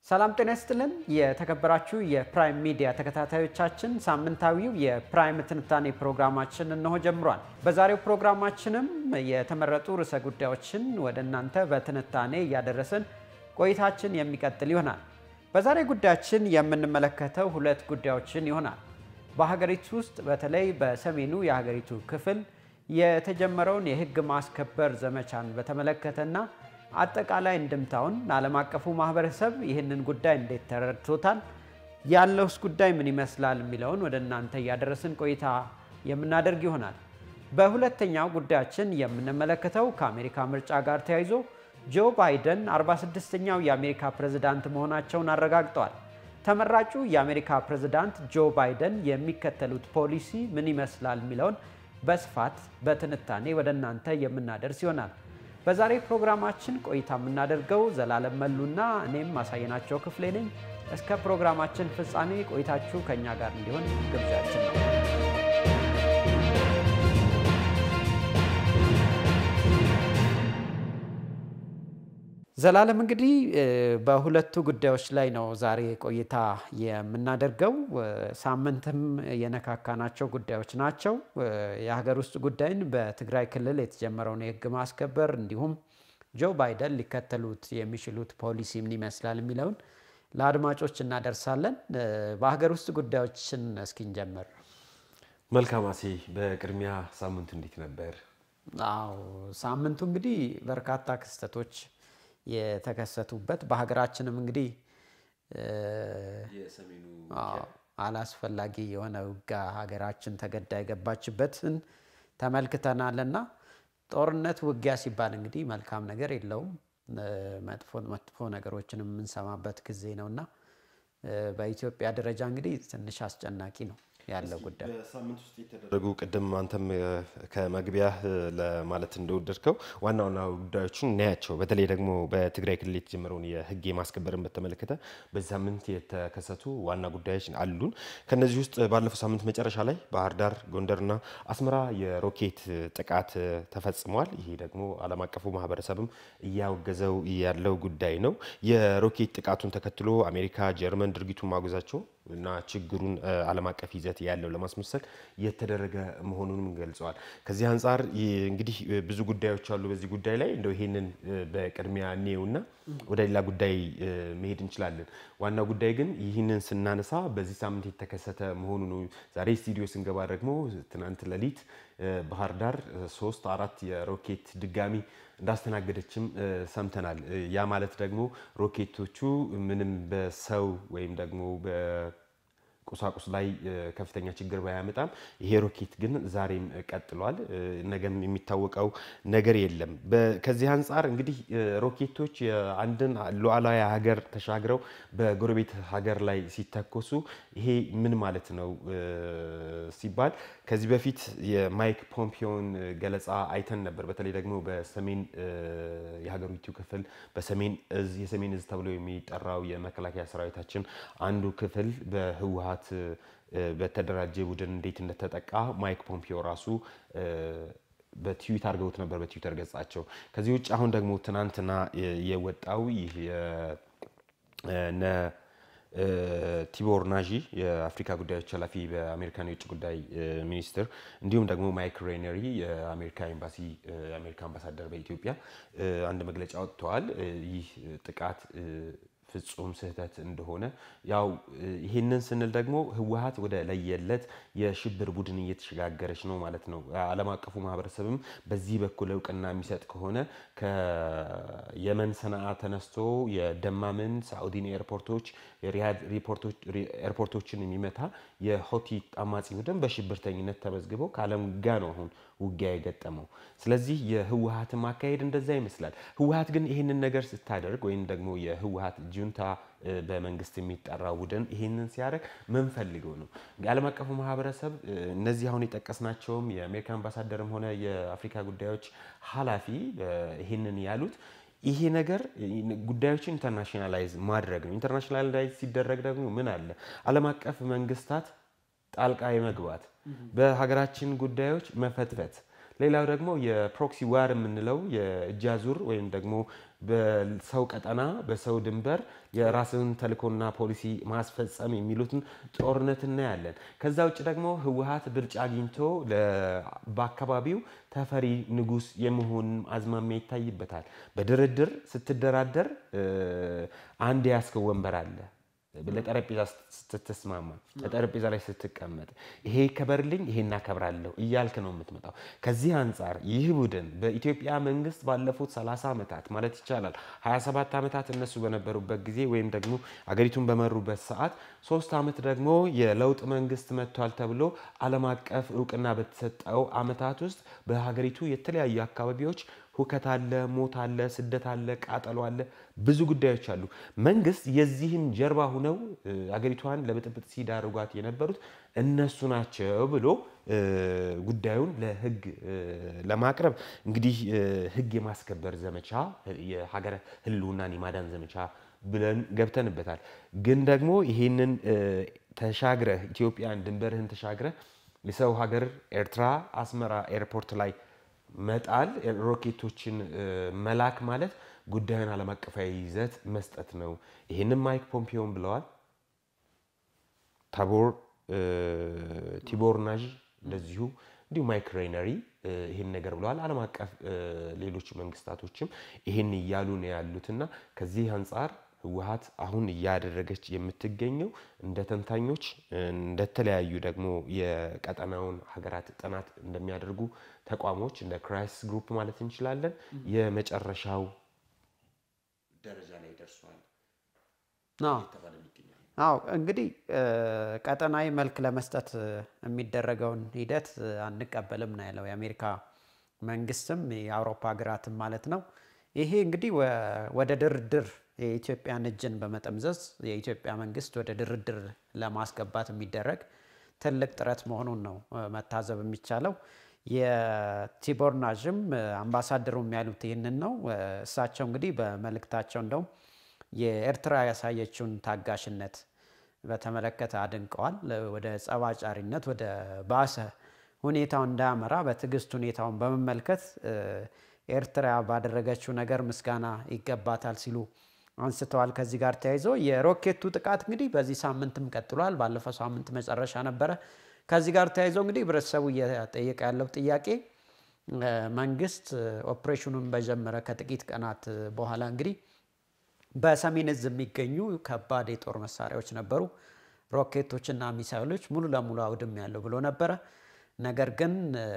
ሰላም ጤና ይስጥልን። የተከበራችሁ የፕራይም ሚዲያ ተከታታዮቻችን ሳምንታዊው የፕራይም ትንታኔ ፕሮግራማችን እነሆ ጀምሯል። በዛሬው ፕሮግራማችንም የተመረጡ ርዕሰ ጉዳዮችን ወደ እናንተ በትንታኔ እያደረስን ቆይታችን የሚቀጥል ይሆናል። በዛሬ ጉዳያችን የምንመለከተው ሁለት ጉዳዮችን ይሆናል። በሀገሪቱ ውስጥ በተለይ በሰሜኑ የሀገሪቱ ክፍል የተጀመረውን የሕግ ማስከበር ዘመቻን በተመለከተና አጠቃላይ እንድምታውን ዓለም አቀፉ ማህበረሰብ ይህንን ጉዳይ እንዴት ተረድቶታል፣ ያለውስ ጉዳይ ምን ይመስላል የሚለውን ወደ እናንተ እያደረስን ቆይታ የምናደርግ ይሆናል። በሁለተኛው ጉዳያችን የምንመለከተው ከአሜሪካ ምርጫ ጋር ተያይዞ ጆ ባይደን 46ኛው የአሜሪካ ፕሬዝዳንት መሆናቸውን አረጋግጠዋል። ተመራጩ የአሜሪካ ፕሬዝዳንት ጆ ባይደን የሚከተሉት ፖሊሲ ምን ይመስላል የሚለውን በስፋት በትንታኔ ወደ እናንተ የምናደርስ ይሆናል። በዛሬ ፕሮግራማችን ቆይታ የምናደርገው ዘላለም መሉና እኔም ማሳየናቸው ክፍሌ ነኝ። እስከ ፕሮግራማችን ፍጻሜ ቆይታችሁ ከእኛ ጋር እንዲሆን ግብዣችን ነው። ዘላለም እንግዲህ በሁለቱ ጉዳዮች ላይ ነው ዛሬ ቆይታ የምናደርገው። ሳምንትም የነካካናቸው ጉዳዮች ናቸው። የሀገር ውስጥ ጉዳይን በትግራይ ክልል የተጀመረውን የሕግ ማስከበር እንዲሁም ጆ ባይደን ሊከተሉት የሚችሉት ፖሊሲ ምን ይመስላል የሚለውን ለአድማጮች እናደርሳለን። በሀገር ውስጥ ጉዳዮችን እስኪንጀምር። መልካም አሴ፣ በቅድሚያ ሳምንቱ እንዴት ነበር? አዎ ሳምንቱ እንግዲህ በርካታ ክስተቶች የተከሰቱበት በሀገራችንም እንግዲህ አላስፈላጊ የሆነ ውጋ ሀገራችን ተገዳ የገባችበትን ተመልክተናልና ጦርነት፣ ውጊያ ሲባል እንግዲህ መልካም ነገር የለውም። መጥፎ መጥፎ ነገሮችን የምንሰማበት ጊዜ ነውና በኢትዮጵያ ደረጃ እንግዲህ ትንሽ አስጨናቂ ነው ያለው ጉዳይ በሳምንት ውስጥ የተደረጉ ቅድም አንተም ከመግቢያ ለማለት እንደወደድከው ዋና ዋና ጉዳዮችን እናያቸው። በተለይ ደግሞ በትግራይ ክልል የተጀመረውን የሕግ የማስከበርን በተመለከተ በዚህ ሳምንት የተከሰቱ ዋና ጉዳዮች አሉን። ከነዚህ ውስጥ ባለፈው ሳምንት መጨረሻ ላይ ባህር ዳር፣ ጎንደርና አስመራ የሮኬት ጥቃት ተፈጽሟል። ይሄ ደግሞ ዓለም አቀፉ ማህበረሰብም እያወገዘው ያለው ጉዳይ ነው። የሮኬት ጥቃቱን ተከትሎ አሜሪካ፣ ጀርመን ድርጊቱን ማውገዛቸው እና ችግሩን ዓለም አቀፍ ይዘት ያለው ለማስመሰል የተደረገ መሆኑንም ገልጸዋል። ከዚህ አንጻር እንግዲህ ብዙ ጉዳዮች አሉ በዚህ ጉዳይ ላይ እንደው ይሄንን በቅድሚያ እኔውና ወደ ሌላ ጉዳይ መሄድ እንችላለን። ዋናው ጉዳይ ግን ይህንን ስናነሳ በዚህ ሳምንት የተከሰተ መሆኑ ነው። ዛሬ ስቱዲዮ ስንገባ ደግሞ ትናንት ሌሊት ባህር ዳር ሶስት አራት የሮኬት ድጋሚ እንዳስተናገደችም ሰምተናል። ያ ማለት ደግሞ ሮኬቶቹ ምንም በሰው ወይም ደግሞ ቁሳቁስ ላይ ከፍተኛ ችግር ባያመጣም ይሄ ሮኬት ግን ዛሬም ቀጥሏል። ነገም የሚታወቀው ነገር የለም። ከዚህ አንጻር እንግዲህ ሮኬቶች የአንድን ሉዓላዊ ሀገር ተሻግረው በጎረቤት ሀገር ላይ ሲተኮሱ ይሄ ምን ማለት ነው ሲባል ከዚህ በፊት የማይክ ፖምፒዮን ገለጻ አይተን ነበር። በተለይ ደግሞ በሰሜን የሀገሪቱ ክፍል በሰሜን እዝ የሰሜን እዝ ተብሎ የሚጠራው የመከላከያ ሰራዊታችን አንዱ ክፍል በህወሀት በተደራጀ ቡድን እንዴት እንደተጠቃ ማይክ ፖምፒዮ ራሱ በትዊት አድርገውት ነበር በትዊተር ገጻቸው። ከዚህ ውጭ አሁን ደግሞ ትናንትና የወጣው ይህ ቲቦር ናዢ የአፍሪካ ጉዳዮች ኃላፊ በአሜሪካን የውጭ ጉዳይ ሚኒስትር እንዲሁም ደግሞ ማይክ ሬነሪ የአሜሪካ ኤምባሲ የአሜሪካ አምባሳደር በኢትዮጵያ አንድ መግለጫ ወጥተዋል። ይህ ጥቃት ፍጹም ስህተት እንደሆነ ያው ይህንን ስንል ደግሞ ህወሀት ወደ ለየለት የሽብር ቡድን እየተሸጋገረች ነው ማለት ነው። ዓለም አቀፉ ማህበረሰብም በዚህ በኩል እውቅና የሚሰጥ ከሆነ ከየመን ሰነአ ተነስቶ የደማምን ሳዑዲን ኤርፖርቶች የሪያድ ኤርፖርቶችን የሚመታ የሆቲ አማጺ ቡድን በሽብርተኝነት ተመዝግበው ከዓለም ጋር ነው አሁን ውጊያ የገጠመው። ስለዚህ የህወሀትን ማካሄድ እንደዛ ይመስላል። ህወሀት ግን ይህንን ነገር ስታደርግ ወይም ደግሞ የህወሀት ጁንታ በመንግስት የሚጠራ ቡድን ይህንን ሲያደርግ ምን ፈልገው ነው? የዓለም አቀፉ ማህበረሰብ እነዚህ አሁን የጠቀስናቸውም የአሜሪካ አምባሳደርም ሆነ የአፍሪካ ጉዳዮች ኃላፊ ይህንን ያሉት ይሄ ነገር ጉዳዮችን ኢንተርናሽናላይዝ ማድረግ ነው። ኢንተርናሽናላይዝ ሲደረግ ደግሞ ምን አለ ዓለም አቀፍ መንግስታት ጣልቃ የመግባት በሀገራችን ጉዳዮች መፈትፈት ሌላው ደግሞ የፕሮክሲ ዋር የምንለው የእጅ አዙር ወይም ደግሞ በሰው ቀጠና በሰው ድንበር የራስን ተልእኮና ፖሊሲ ማስፈጸም የሚሉትን ጦርነት እናያለን። ከዛ ውጭ ደግሞ ህወሓት ብልጫ አግኝቶ በአካባቢው ተፈሪ ንጉስ የመሆን አዝማሚያ ይታይበታል። በድርድር ስትደራደር አንድ የያዝከው ወንበር አለ ለጠረጴዛ ስትስማማ ለጠረጴዛ ላይ ስትቀመጥ ይሄ ይከበርልኝ ይሄ እናከብራለሁ እያልክ ነው የምትመጣው። ከዚህ አንጻር ይህ ቡድን በኢትዮጵያ መንግስት ባለፉት 30 ዓመታት ማለት ይቻላል 27 ዓመታት እነሱ በነበሩበት ጊዜ ወይም ደግሞ አገሪቱን በመሩበት ሰዓት ሶስት ዓመት ደግሞ የለውጥ መንግስት መጥቷል ተብሎ ዓለም አቀፍ እውቅና በተሰጠው ዓመታት ውስጥ በሀገሪቱ የተለያዩ አካባቢዎች ሁከት አለ፣ ሞት አለ፣ ስደት አለ፣ ቃጠሎ አለ፣ ብዙ ጉዳዮች አሉ። መንግስት የዚህም ጀርባ ሁነው አገሪቷን ለብጥብጥ ሲዳርጓት የነበሩት እነሱ ናቸው ብሎ ጉዳዩን ለህግ ለማቅረብ እንግዲህ ህግ የማስከበር ዘመቻ የሀገር ህልውናን የማዳን ዘመቻ ብለን ገብተንበታል። ግን ደግሞ ይሄንን ተሻግረህ ኢትዮጵያን ድንበርህን ተሻግረህ የሰው ሀገር ኤርትራ አስመራ ኤርፖርት ላይ መጣል ሮኬቶችን መላክ ማለት ጉዳዩን ዓለም አቀፋዊ ይዘት መስጠት ነው። ይህንም ማይክ ፖምፒዮን ብለዋል። ታቦር ቲቦር ናዥ እንደዚሁ እንዲሁ ማይክ ሬነሪ ይህን ነገር ብለዋል። ዓለም አቀፍ ሌሎች መንግስታቶችም ይህን እያሉ ነው ያሉትና ከዚህ አንጻር ህወሓት አሁን እያደረገች የምትገኘው እንደ ተንታኞች እንደተለያዩ ደግሞ የቀጠናውን ሀገራት ጥናት እንደሚያደርጉ ተቋሞች እንደ ክራይሲስ ግሩፕ ማለት እንችላለን የመጨረሻው ደረጃ ላይ ደርሷል እየተባለ ይገኛል። አዎ እንግዲህ ቀጠናዊ መልክ ለመስጠት የሚደረገውን ሂደት አንቀበልም ነው ያለው የአሜሪካ መንግስትም የአውሮፓ ሀገራትም ማለት ነው። ይሄ እንግዲህ ወደ ድርድር የኢትዮጵያን እጅን በመጠምዘዝ የኢትዮጵያ መንግስት ወደ ድርድር ለማስገባት የሚደረግ ትልቅ ጥረት መሆኑን ነው መታዘብ የሚቻለው። የቲቦር ናዥም አምባሳደሩም ያሉት ይህንን ነው። እሳቸው እንግዲህ በመልእክታቸው እንደውም የኤርትራ ያሳየችውን ታጋሽነት በተመለከተ አድንቀዋል። ወደ ጸባጫሪነት ወደ ባሰ ሁኔታው እንዳያመራ በትዕግስት ሁኔታውን በመመልከት ኤርትራ ባደረገችው ነገር ምስጋና ይገባታል ሲሉ አንስተዋል። ከዚህ ጋር ተያይዞ የሮኬቱ ጥቃት እንግዲህ በዚህ ሳምንትም ቀጥሏል። ባለፈው ሳምንት መጨረሻ ነበረ። ከዚህ ጋር ተያይዞ እንግዲህ ህብረተሰቡ እየጠየቀ ያለው ጥያቄ መንግስት ኦፕሬሽኑን በጀመረ ከጥቂት ቀናት በኋላ እንግዲህ በሰሜን እዝ የሚገኙ ከባድ የጦር መሳሪያዎች ነበሩ፣ ሮኬቶችና ሚሳይሎች ሙሉ ለሙሉ አውድም ያለው ብሎ ነበረ። ነገር ግን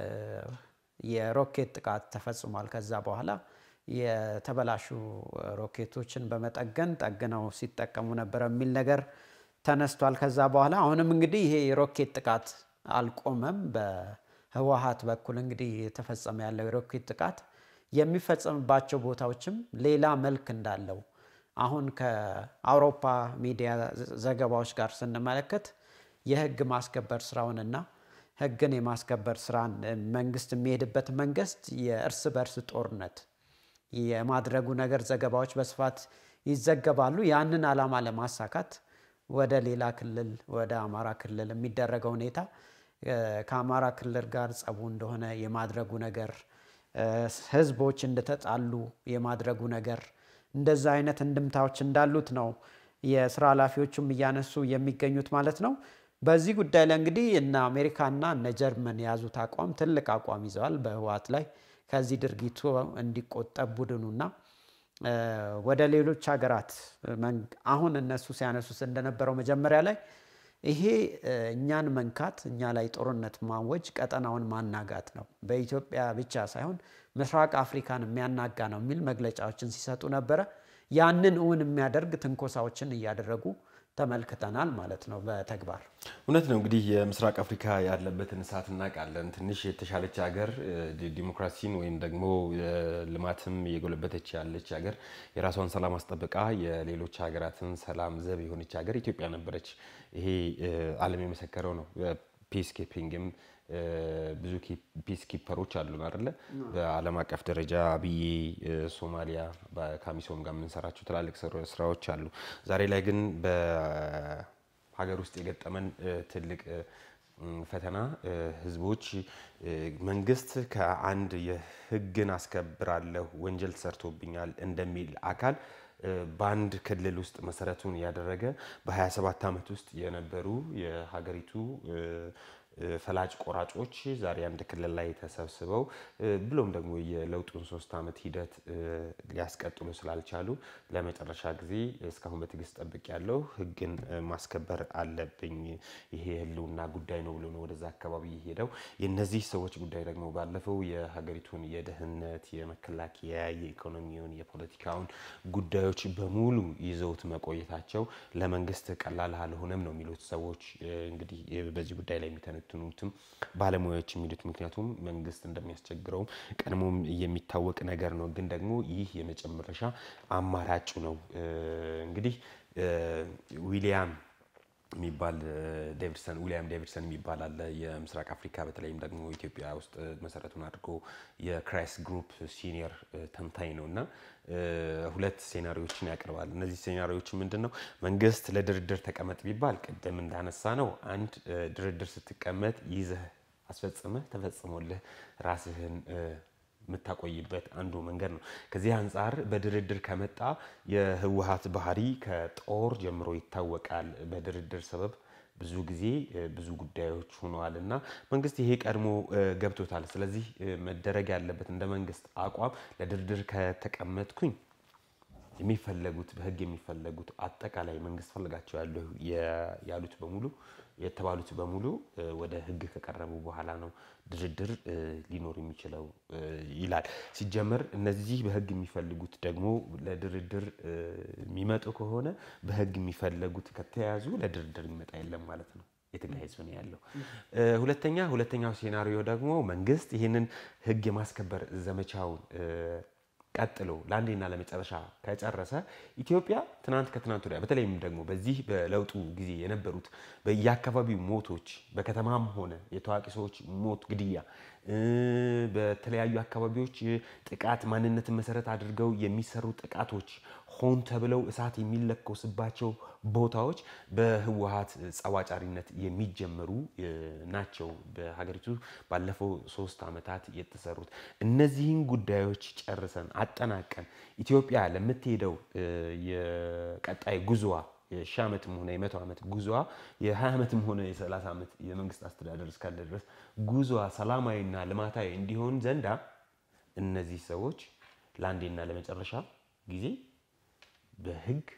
የሮኬት ጥቃት ተፈጽሟል። ከዛ በኋላ የተበላሹ ሮኬቶችን በመጠገን ጠግነው ሲጠቀሙ ነበረ የሚል ነገር ተነስቷል። ከዛ በኋላ አሁንም እንግዲህ ይሄ የሮኬት ጥቃት አልቆመም። በህወሓት በኩል እንግዲህ የተፈጸመ ያለው የሮኬት ጥቃት የሚፈጸምባቸው ቦታዎችም ሌላ መልክ እንዳለው አሁን ከአውሮፓ ሚዲያ ዘገባዎች ጋር ስንመለከት የህግ ማስከበር ስራውንና ህግን የማስከበር ስራን መንግስት የሚሄድበት መንግስት የእርስ በርስ ጦርነት የማድረጉ ነገር ዘገባዎች በስፋት ይዘገባሉ። ያንን ዓላማ ለማሳካት ወደ ሌላ ክልል ወደ አማራ ክልል የሚደረገው ሁኔታ ከአማራ ክልል ጋር ጸቡ እንደሆነ የማድረጉ ነገር፣ ህዝቦች እንደተጣሉ የማድረጉ ነገር እንደዛ አይነት እንድምታዎች እንዳሉት ነው የስራ ኃላፊዎቹም እያነሱ የሚገኙት ማለት ነው። በዚህ ጉዳይ ላይ እንግዲህ እነ አሜሪካና እነ ጀርመን የያዙት አቋም ትልቅ አቋም ይዘዋል በህወሓት ላይ ከዚህ ድርጊቱ እንዲቆጠብ ቡድኑና ወደ ሌሎች ሀገራት አሁን እነሱ ሲያነሱት እንደነበረው መጀመሪያ ላይ ይሄ እኛን መንካት እኛ ላይ ጦርነት ማወጅ ቀጠናውን ማናጋት ነው፣ በኢትዮጵያ ብቻ ሳይሆን ምስራቅ አፍሪካን የሚያናጋ ነው የሚል መግለጫዎችን ሲሰጡ ነበረ። ያንን እውን የሚያደርግ ትንኮሳዎችን እያደረጉ ተመልክተናል ማለት ነው በተግባር እውነት ነው። እንግዲህ የምስራቅ አፍሪካ ያለበትን እሳት እናውቃለን። ትንሽ የተሻለች ሀገር ዲሞክራሲን ወይም ደግሞ ልማትም እየጎለበተች ያለች ሀገር የራሷን ሰላም አስጠብቃ የሌሎች ሀገራትን ሰላም ዘብ የሆነች ሀገር ኢትዮጵያ ነበረች። ይሄ ዓለም የመሰከረው ነው። ፒስ ኪፒንግም ብዙ ፒስ ኪፐሮች አሉን አይደለ? በዓለም አቀፍ ደረጃ አብዬ ሶማሊያ ከአሚሶም ጋር የምንሰራቸው ትላልቅ ስራዎች አሉ። ዛሬ ላይ ግን በሀገር ውስጥ የገጠመን ትልቅ ፈተና ህዝቦች መንግስት ከአንድ የህግን አስከብራለሁ ወንጀል ተሰርቶብኛል እንደሚል አካል በአንድ ክልል ውስጥ መሰረቱን ያደረገ በ27 ዓመት ውስጥ የነበሩ የሀገሪቱ ፈላጭ ቆራጮች ዛሬ አንድ ክልል ላይ ተሰብስበው ብሎም ደግሞ የለውጡን ሶስት ዓመት ሂደት ሊያስቀጥሉ ስላልቻሉ ለመጨረሻ ጊዜ እስካሁን በትዕግስት ጠብቅ ያለው ህግን ማስከበር አለብኝ፣ ይሄ የህልውና ጉዳይ ነው ብሎ ነው ወደዛ አካባቢ ሄደው። የነዚህ ሰዎች ጉዳይ ደግሞ ባለፈው የሀገሪቱን የደህንነት፣ የመከላከያ፣ የኢኮኖሚውን፣ የፖለቲካውን ጉዳዮች በሙሉ ይዘውት መቆየታቸው ለመንግስት ቀላል አልሆነም ነው የሚሉት ሰዎች እንግዲህ በዚህ ጉዳይ ላይ የሚተነ የሚተነትኑትም ባለሙያዎች የሚሉት ምክንያቱም መንግስት እንደሚያስቸግረውም ቀድሞም የሚታወቅ ነገር ነው። ግን ደግሞ ይህ የመጨረሻ አማራጩ ነው። እንግዲህ ዊሊያም የሚባል ዴቪድሰን ዊሊያም ዴቪድሰን የሚባል አለ። የምስራቅ አፍሪካ በተለይም ደግሞ ኢትዮጵያ ውስጥ መሰረቱን አድርጎ የክራይስ ግሩፕ ሲኒየር ተንታኝ ነው እና ሁለት ሴናሪዎችን ያቀርባል። እነዚህ ሴናሪዎች ምንድን ነው? መንግስት ለድርድር ተቀመጥ ቢባል ቅድም እንዳነሳ ነው አንድ ድርድር ስትቀመጥ ይዘህ አስፈጽመህ ተፈጽሞልህ ራስህን የምታቆይበት አንዱ መንገድ ነው። ከዚህ አንጻር በድርድር ከመጣ የህወሀት ባህሪ ከጦር ጀምሮ ይታወቃል። በድርድር ሰበብ ብዙ ጊዜ ብዙ ጉዳዮች ሆነዋል እና መንግስት ይሄ ቀድሞ ገብቶታል። ስለዚህ መደረግ ያለበት እንደ መንግስት አቋም ለድርድር ከተቀመጥኩኝ የሚፈለጉት በህግ የሚፈለጉት አጠቃላይ መንግስት ፈልጋቸው ያሉት በሙሉ የተባሉት በሙሉ ወደ ህግ ከቀረቡ በኋላ ነው ድርድር ሊኖር የሚችለው ይላል። ሲጀመር እነዚህ በህግ የሚፈልጉት ደግሞ ለድርድር የሚመጡ ከሆነ በህግ የሚፈለጉት ከተያዙ ለድርድር የሚመጣ የለም ማለት ነው። የትግራይ ህዝብ ነው ያለው። ሁለተኛ ሁለተኛው ሴናሪዮ ደግሞ መንግስት ይህንን ህግ የማስከበር ዘመቻውን ቀጥሎ ለአንዴና ለመጨረሻ ከጨረሰ ኢትዮጵያ ትናንት ከትናንት ወዲያ በተለይም ደግሞ በዚህ በለውጡ ጊዜ የነበሩት በየአካባቢው ሞቶች በከተማም ሆነ የታዋቂ ሰዎች ሞት፣ ግድያ፣ በተለያዩ አካባቢዎች ጥቃት ማንነትን መሰረት አድርገው የሚሰሩ ጥቃቶች ሆን ተብለው እሳት የሚለኮስባቸው ቦታዎች በህወሀት ጸዋጫሪነት የሚጀመሩ ናቸው። በሀገሪቱ ባለፈው ሶስት ዓመታት የተሰሩት እነዚህን ጉዳዮች ጨርሰን አጠናቀን ኢትዮጵያ ለምትሄደው የቀጣይ ጉዞዋ የሺህ ዓመትም ሆነ የመቶ ዓመት ጉዞዋ የ20 ዓመትም ሆነ የ30 ዓመት የመንግስት አስተዳደር እስካለ ድረስ ጉዞዋ ሰላማዊና ልማታዊ እንዲሆን ዘንዳ እነዚህ ሰዎች ለአንዴና ለመጨረሻ ጊዜ በህግ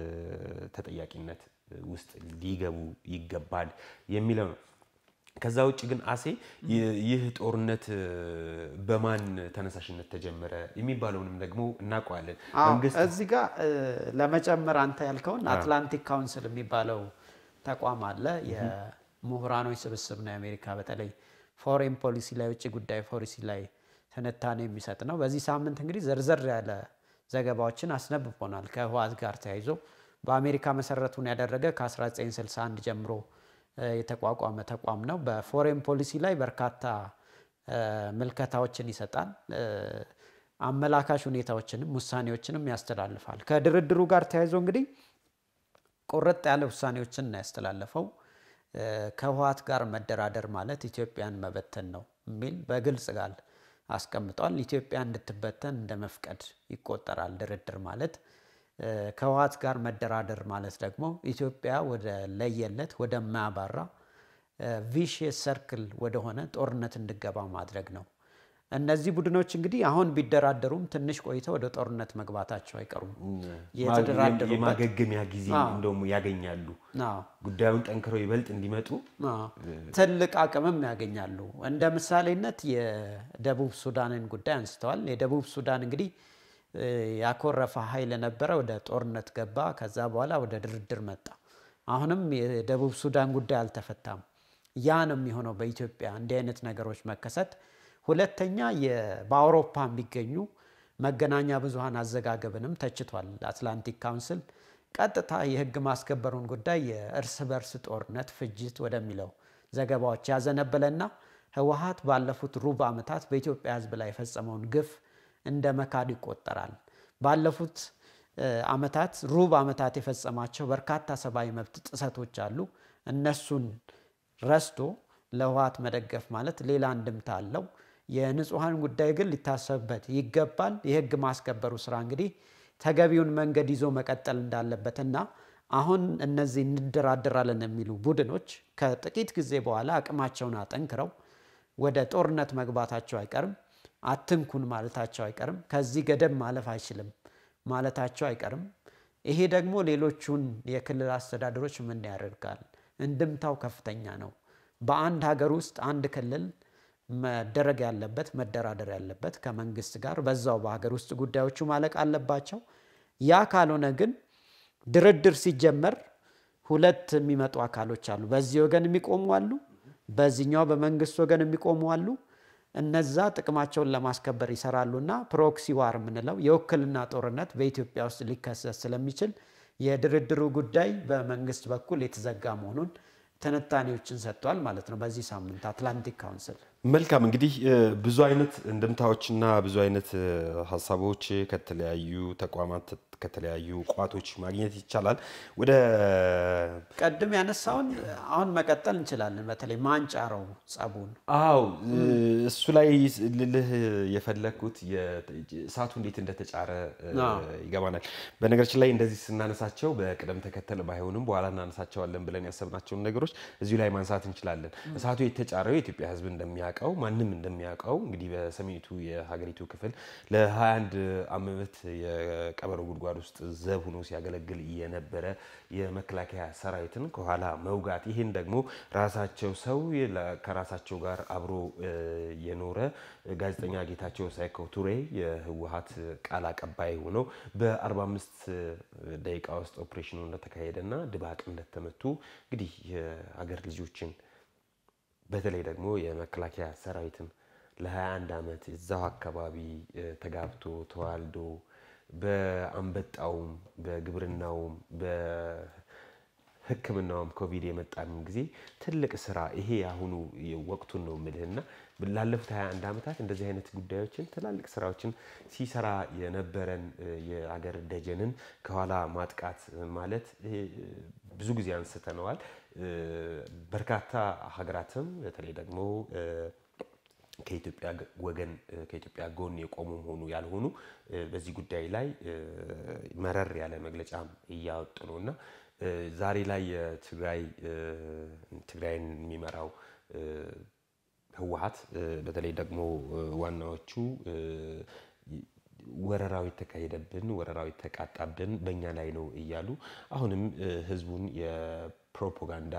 ተጠያቂነት ውስጥ ሊገቡ ይገባል የሚለው ነው። ከዛ ውጭ ግን አሴ ይህ ጦርነት በማን ተነሳሽነት ተጀመረ የሚባለውንም ደግሞ እናውቀዋለን። እዚህ ጋር ለመጨመር አንተ ያልከውን አትላንቲክ ካውንስል የሚባለው ተቋም አለ። የምሁራኖች ስብስብ ነው። የአሜሪካ በተለይ ፎሬን ፖሊሲ ላይ ውጭ ጉዳይ ፖሊሲ ላይ ትንታኔ የሚሰጥ ነው። በዚህ ሳምንት እንግዲህ ዘርዘር ያለ ዘገባዎችን አስነብቦናል። ከህወሓት ጋር ተያይዞ በአሜሪካ መሰረቱን ያደረገ ከ1961 ጀምሮ የተቋቋመ ተቋም ነው። በፎሬን ፖሊሲ ላይ በርካታ ምልከታዎችን ይሰጣል። አመላካሽ ሁኔታዎችንም ውሳኔዎችንም ያስተላልፋል። ከድርድሩ ጋር ተያይዞ እንግዲህ ቁርጥ ያለ ውሳኔዎችን ነው ያስተላለፈው። ከህወሓት ጋር መደራደር ማለት ኢትዮጵያን መበተን ነው የሚል በግልጽ ቃል አስቀምጧል። ኢትዮጵያ እንድትበተን እንደ መፍቀድ ይቆጠራል ድርድር ማለት። ከህወሓት ጋር መደራደር ማለት ደግሞ ኢትዮጵያ ወደ ለየለት ወደማያባራ ቪሽየስ ሰርክል ወደሆነ ጦርነት እንድገባ ማድረግ ነው። እነዚህ ቡድኖች እንግዲህ አሁን ቢደራደሩም ትንሽ ቆይተው ወደ ጦርነት መግባታቸው አይቀሩም። የተደራደሩበት የማገገሚያ ጊዜ እንደውም ያገኛሉ። ጉዳዩን ጠንክረው ይበልጥ እንዲመጡ ትልቅ አቅምም ያገኛሉ። እንደ ምሳሌነት የደቡብ ሱዳንን ጉዳይ አንስተዋል። የደቡብ ሱዳን እንግዲህ ያኮረፈ ኃይል ነበረ፣ ወደ ጦርነት ገባ። ከዛ በኋላ ወደ ድርድር መጣ። አሁንም የደቡብ ሱዳን ጉዳይ አልተፈታም። ያ ነው የሚሆነው በኢትዮጵያ እንዲህ አይነት ነገሮች መከሰት። ሁለተኛ በአውሮፓ የሚገኙ መገናኛ ብዙኃን አዘጋገብንም ተችቷል። አትላንቲክ ካውንስል ቀጥታ የህግ ማስከበሩን ጉዳይ የእርስ በርስ ጦርነት ፍጅት ወደሚለው ዘገባዎች ያዘነበለና ህወሓት ባለፉት ሩብ ዓመታት በኢትዮጵያ ህዝብ ላይ የፈጸመውን ግፍ እንደ መካድ ይቆጠራል። ባለፉት ዓመታት ሩብ ዓመታት የፈጸማቸው በርካታ ሰብአዊ መብት ጥሰቶች አሉ። እነሱን ረስቶ ለህወሓት መደገፍ ማለት ሌላ እንድምታ አለው። የንጹሐን ጉዳይ ግን ሊታሰብበት ይገባል። የህግ ማስከበሩ ስራ እንግዲህ ተገቢውን መንገድ ይዞ መቀጠል እንዳለበትና አሁን እነዚህ እንደራደራለን የሚሉ ቡድኖች ከጥቂት ጊዜ በኋላ አቅማቸውን አጠንክረው ወደ ጦርነት መግባታቸው አይቀርም። አትንኩን ማለታቸው አይቀርም። ከዚህ ገደብ ማለፍ አይችልም ማለታቸው አይቀርም። ይሄ ደግሞ ሌሎቹን የክልል አስተዳደሮች ምን ያደርጋል? እንድምታው ከፍተኛ ነው። በአንድ ሀገር ውስጥ አንድ ክልል መደረግ ያለበት መደራደር ያለበት ከመንግስት ጋር በዛው በሀገር ውስጥ ጉዳዮቹ ማለቅ አለባቸው። ያ ካልሆነ ግን ድርድር ሲጀመር ሁለት የሚመጡ አካሎች አሉ። በዚህ ወገን የሚቆሙ አሉ፣ በዚህኛው በመንግስት ወገን የሚቆሙ አሉ። እነዛ ጥቅማቸውን ለማስከበር ይሰራሉ እና ፕሮክሲ ዋር የምንለው የውክልና ጦርነት በኢትዮጵያ ውስጥ ሊከሰት ስለሚችል የድርድሩ ጉዳይ በመንግስት በኩል የተዘጋ መሆኑን ትንታኔዎችን ሰጥቷል ማለት ነው። በዚህ ሳምንት አትላንቲክ ካውንስል መልካም እንግዲህ ብዙ አይነት እንድምታዎችና ብዙ አይነት ሀሳቦች ከተለያዩ ተቋማት ከተለያዩ ቋቶች ማግኘት ይቻላል። ወደ ቀድም ያነሳውን አሁን መቀጠል እንችላለን። በተለይ ማንጫረው ጸቡን አው እሱ ላይ ልልህ የፈለግኩት እሳቱ እንዴት እንደተጫረ ይገባናል። በነገራችን ላይ እንደዚህ ስናነሳቸው በቅደም ተከተል ባይሆንም በኋላ እናነሳቸዋለን ብለን ያሰብናቸውን ነገሮች እዚሁ ላይ ማንሳት እንችላለን። እሳቱ የተጫረው የኢትዮጵያ ሕዝብ እንደሚያውቀው ማንም እንደሚያውቀው እንግዲህ በሰሜኒቱ የሀገሪቱ ክፍል ለ21 ዓመት የቀበሮ ጉድጓድ ውስጥ ዘብ ሆኖ ሲያገለግል የነበረ የመከላከያ ሰራዊትን ከኋላ መውጋት ይህን ደግሞ ራሳቸው ሰው ከራሳቸው ጋር አብሮ የኖረ ጋዜጠኛ ጌታቸው ሳይኮ ቱሬ የህወሀት ቃል አቀባይ ሆነው በ45 ደቂቃ ውስጥ ኦፕሬሽኑ እንደተካሄደና ድባቅ እንደተመቱ እንግዲህ የሀገር ልጆችን በተለይ ደግሞ የመከላከያ ሰራዊትን ለ21 ዓመት እዛው አካባቢ ተጋብቶ ተዋልዶ በአንበጣውም በግብርናውም በሕክምናውም ኮቪድ የመጣም ጊዜ ትልቅ ስራ ይሄ አሁኑ ወቅቱን ነው የምልህና ላለፉት 21 ዓመታት እንደዚህ አይነት ጉዳዮችን ትላልቅ ስራዎችን ሲሰራ የነበረን የአገር ደጀንን ከኋላ ማጥቃት ማለት ብዙ ጊዜ አንስተነዋል። በርካታ ሀገራትም በተለይ ደግሞ ከኢትዮጵያ ወገን ከኢትዮጵያ ጎን የቆሙ ሆኑ ያልሆኑ በዚህ ጉዳይ ላይ መረር ያለ መግለጫ እያወጡ ነው እና ዛሬ ላይ የትግራይ ትግራይን የሚመራው ህወሀት በተለይ ደግሞ ዋናዎቹ ወረራዊ ተካሄደብን፣ ወረራዊ ተቃጣብን፣ በእኛ ላይ ነው እያሉ አሁንም ህዝቡን የፕሮፓጋንዳ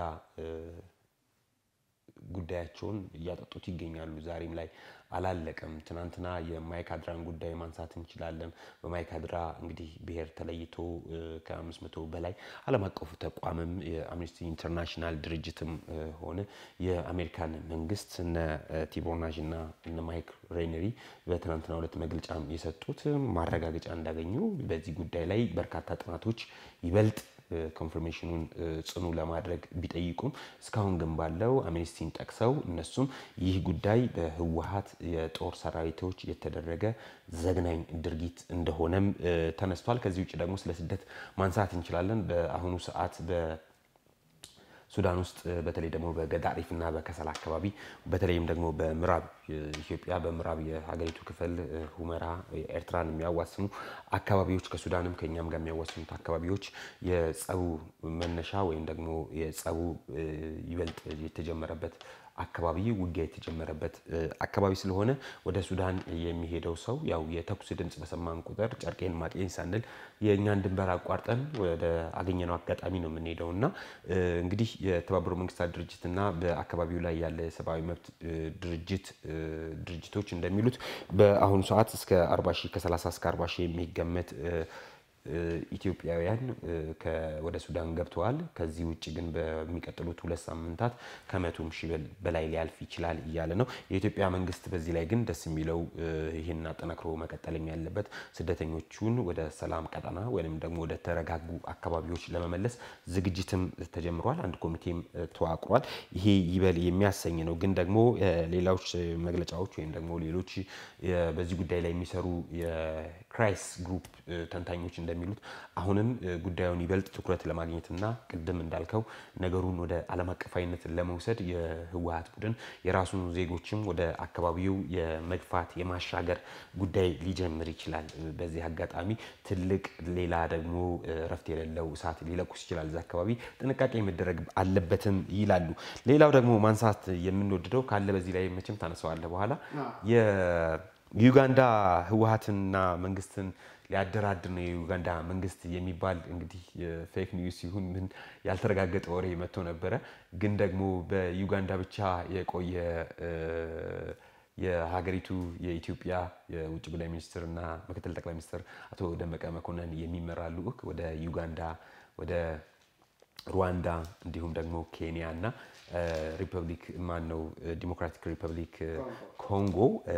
ጉዳያቸውን እያጠጡት ይገኛሉ። ዛሬም ላይ አላለቀም። ትናንትና የማይካድራን ጉዳይ ማንሳት እንችላለን። በማይካድራ እንግዲህ ብሔር ተለይቶ ከአምስት መቶ በላይ ዓለም አቀፉ ተቋምም የአምነስቲ ኢንተርናሽናል ድርጅትም ሆነ የአሜሪካን መንግስት እነ ቲቦር ናዥ እና እነ ማይክ ሬነሪ በትናንትና ሁለት መግለጫ የሰጡት ማረጋገጫ እንዳገኙ በዚህ ጉዳይ ላይ በርካታ ጥናቶች ይበልጥ ኮንፈርሜሽኑን ጽኑ ለማድረግ ቢጠይቁም እስካሁን ግን ባለው አምነስቲን ጠቅሰው እነሱም ይህ ጉዳይ በህወሀት የጦር ሰራዊቶች የተደረገ ዘግናኝ ድርጊት እንደሆነም ተነስቷል። ከዚህ ውጭ ደግሞ ስለ ስደት ማንሳት እንችላለን። በአሁኑ ሰዓት በ ሱዳን ውስጥ በተለይ ደግሞ በገዳሪፍ እና በከሰል አካባቢ በተለይም ደግሞ በምዕራብ ኢትዮጵያ በምዕራብ የሀገሪቱ ክፍል ሁመራ ኤርትራን የሚያዋስኑ አካባቢዎች ከሱዳንም ከእኛም ጋር የሚያዋስኑት አካባቢዎች የጸቡ መነሻ ወይም ደግሞ የጸቡ ይበልጥ የተጀመረበት አካባቢ ውጊያ የተጀመረበት አካባቢ ስለሆነ ወደ ሱዳን የሚሄደው ሰው ያው የተኩስ ድምፅ በሰማን ቁጥር ጨርቄን ማቄን ሳንል የእኛን ድንበር አቋርጠን ወደ አገኘነው አጋጣሚ ነው የምንሄደው እና እንግዲህ የተባበሩ መንግስታት ድርጅትና በአካባቢው ላይ ያለ የሰብአዊ መብት ድርጅት ድርጅቶች እንደሚሉት በአሁኑ ሰዓት እስከ 40 ሺህ ከ30 እስከ 40 ሺህ የሚገመት ኢትዮጵያውያን ወደ ሱዳን ገብተዋል። ከዚህ ውጭ ግን በሚቀጥሉት ሁለት ሳምንታት ከመቶም ሺህ በላይ ሊያልፍ ይችላል እያለ ነው የኢትዮጵያ መንግስት። በዚህ ላይ ግን ደስ የሚለው ይህን አጠናክሮ መቀጠልም ያለበት ስደተኞቹን ወደ ሰላም ቀጠና ወይም ደግሞ ወደ ተረጋጉ አካባቢዎች ለመመለስ ዝግጅትም ተጀምሯል። አንድ ኮሚቴም ተዋቅሯል። ይሄ ይበል የሚያሰኝ ነው። ግን ደግሞ ሌሎች መግለጫዎች ወይም ደግሞ ሌሎች በዚህ ጉዳይ ላይ የሚሰሩ የክራይስ ግሩፕ ተንታኞች እንደሚሉት አሁንም ጉዳዩን ይበልጥ ትኩረት ለማግኘትና ቅድም እንዳልከው ነገሩን ወደ ዓለም አቀፋዊነት ለመውሰድ የህወሀት ቡድን የራሱን ዜጎችም ወደ አካባቢው የመግፋት የማሻገር ጉዳይ ሊጀምር ይችላል። በዚህ አጋጣሚ ትልቅ ሌላ ደግሞ እረፍት የሌለው እሳት ሊለኩስ ይችላል። እዚ አካባቢ ጥንቃቄ መደረግ አለበትም ይላሉ። ሌላው ደግሞ ማንሳት የምንወድደው ካለ በዚህ ላይ መቼም ታነሳዋለህ በኋላ የዩጋንዳ ህወሀትና መንግስትን ሊያደራድር ነው የዩጋንዳ መንግስት የሚባል እንግዲህ ፌክ ኒውስ ይሁን ምን ያልተረጋገጠ ወሬ መጥቶ ነበረ። ግን ደግሞ በዩጋንዳ ብቻ የቆየ የሀገሪቱ የኢትዮጵያ የውጭ ጉዳይ ሚኒስትር እና ምክትል ጠቅላይ ሚኒስትር አቶ ደመቀ መኮንን የሚመራ ልዑክ ወደ ዩጋንዳ ወደ ሩዋንዳ እንዲሁም ደግሞ ኬንያ እና ሪፐብሊክ ማን ነው ዲሞክራቲክ ሪፐብሊክ ኮንጎ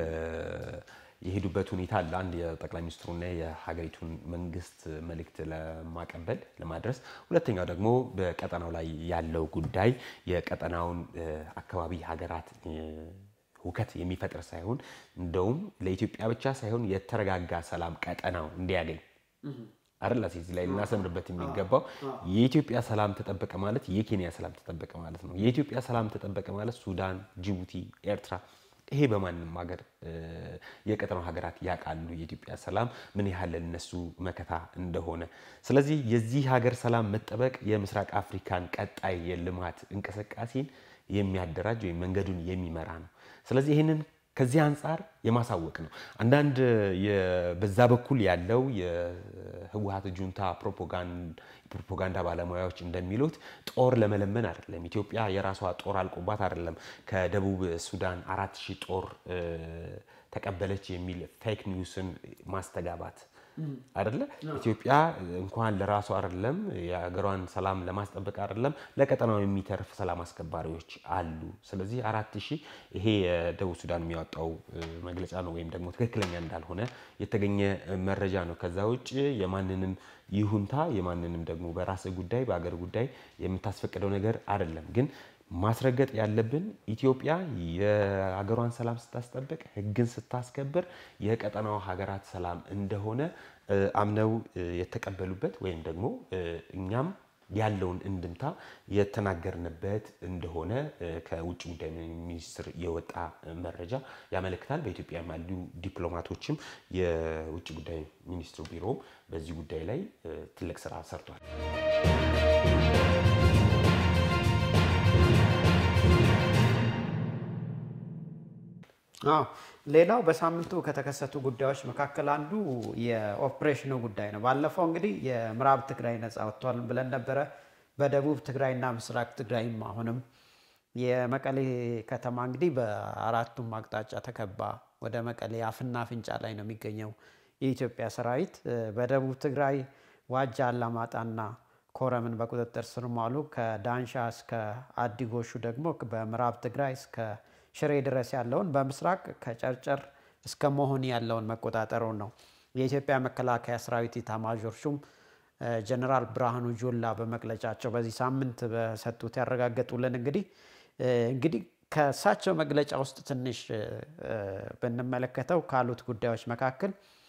የሄዱበት ሁኔታ አለ። አንድ የጠቅላይ ሚኒስትሩና የሀገሪቱን መንግስት መልእክት ለማቀበል ለማድረስ፣ ሁለተኛው ደግሞ በቀጠናው ላይ ያለው ጉዳይ የቀጠናውን አካባቢ ሀገራት ሁከት የሚፈጥር ሳይሆን እንደውም ለኢትዮጵያ ብቻ ሳይሆን የተረጋጋ ሰላም ቀጠናው እንዲያገኝ አይደል እዚህ ላይ ልናሰምርበት የሚገባው የኢትዮጵያ ሰላም ተጠበቀ ማለት የኬንያ ሰላም ተጠበቀ ማለት ነው። የኢትዮጵያ ሰላም ተጠበቀ ማለት ሱዳን፣ ጅቡቲ፣ ኤርትራ ይሄ በማንም ሀገር የቀጠናው ሀገራት ያውቃሉ የኢትዮጵያ ሰላም ምን ያህል ለነሱ መከታ እንደሆነ። ስለዚህ የዚህ ሀገር ሰላም መጠበቅ የምስራቅ አፍሪካን ቀጣይ የልማት እንቅስቃሴን የሚያደራጅ ወይም መንገዱን የሚመራ ነው። ስለዚህ ይህንን ከዚህ አንጻር የማሳወቅ ነው። አንዳንድ በዛ በኩል ያለው የህወሀት ጁንታ ፕሮፓጋንዳ ባለሙያዎች እንደሚሉት ጦር ለመለመን አይደለም። ኢትዮጵያ የራሷ ጦር አልቆባት አይደለም ከደቡብ ሱዳን አራት ሺህ ጦር ተቀበለች የሚል ፌክ ኒውስን ማስተጋባት አይደለ። ኢትዮጵያ እንኳን ለራሷ አይደለም የሀገሯን ሰላም ለማስጠበቅ አይደለም ለቀጠናው የሚተርፍ ሰላም አስከባሪዎች አሉ። ስለዚህ አራት ሺህ ይሄ የደቡብ ሱዳን የሚያወጣው መግለጫ ነው ወይም ደግሞ ትክክለኛ እንዳልሆነ የተገኘ መረጃ ነው። ከዛ ውጭ የማንንም ይሁንታ የማንንም ደግሞ በራስ ጉዳይ በአገር ጉዳይ የምታስፈቅደው ነገር አይደለም ግን ማስረገጥ ያለብን ኢትዮጵያ የሀገሯን ሰላም ስታስጠብቅ ሕግን ስታስከብር የቀጠናው ሀገራት ሰላም እንደሆነ አምነው የተቀበሉበት ወይም ደግሞ እኛም ያለውን እንድምታ የተናገርንበት እንደሆነ ከውጭ ጉዳይ ሚኒስትር የወጣ መረጃ ያመለክታል። በኢትዮጵያ ያሉ ዲፕሎማቶችም የውጭ ጉዳይ ሚኒስትሩ ቢሮ በዚህ ጉዳይ ላይ ትልቅ ስራ ሰርቷል። አዎ ሌላው በሳምንቱ ከተከሰቱ ጉዳዮች መካከል አንዱ የኦፕሬሽኑ ጉዳይ ነው። ባለፈው እንግዲህ የምዕራብ ትግራይ ነፃ ወጥቷል ብለን ነበረ። በደቡብ ትግራይና ምስራቅ ትግራይም አሁንም የመቀሌ ከተማ እንግዲህ በአራቱም አቅጣጫ ተከባ ወደ መቀሌ አፍና አፍንጫ ላይ ነው የሚገኘው የኢትዮጵያ ሰራዊት። በደቡብ ትግራይ ዋጃ፣ አላማጣና ኮረምን በቁጥጥር ስር ማሉ ከዳንሻ እስከ አዲጎሹ ደግሞ በምዕራብ ትግራይ እስከ ሽሬ ድረስ ያለውን በምስራቅ ከጨርጨር እስከ መሆኒ ያለውን መቆጣጠሩን ነው የኢትዮጵያ መከላከያ ሰራዊት ኢታማዦር ሹም ጀነራል ብርሃኑ ጁላ በመግለጫቸው በዚህ ሳምንት በሰጡት ያረጋገጡልን። እንግዲህ እንግዲህ ከእሳቸው መግለጫ ውስጥ ትንሽ ብንመለከተው ካሉት ጉዳዮች መካከል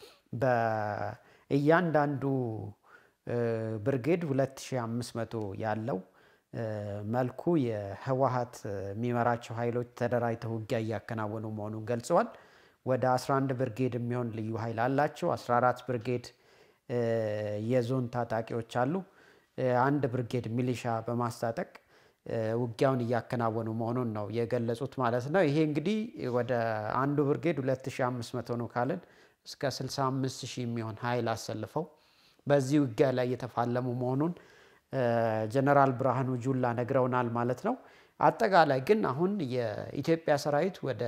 በእያንዳንዱ ብርጌድ 2500 ያለው መልኩ የህወሀት የሚመራቸው ኃይሎች ተደራጅተው ውጊያ እያከናወኑ መሆኑን ገልጸዋል። ወደ 11 ብርጌድ የሚሆን ልዩ ኃይል አላቸው። 14 ብርጌድ የዞን ታጣቂዎች አሉ። አንድ ብርጌድ ሚሊሻ በማስታጠቅ ውጊያውን እያከናወኑ መሆኑን ነው የገለጹት ማለት ነው። ይሄ እንግዲህ ወደ አንዱ ብርጌድ 2500 ነው ካልን እስከ 65000 የሚሆን ኃይል አሰልፈው በዚህ ውጊያ ላይ እየተፋለሙ መሆኑን ጀነራል ብርሃኑ ጁላ ነግረውናል ማለት ነው። አጠቃላይ ግን አሁን የኢትዮጵያ ሰራዊት ወደ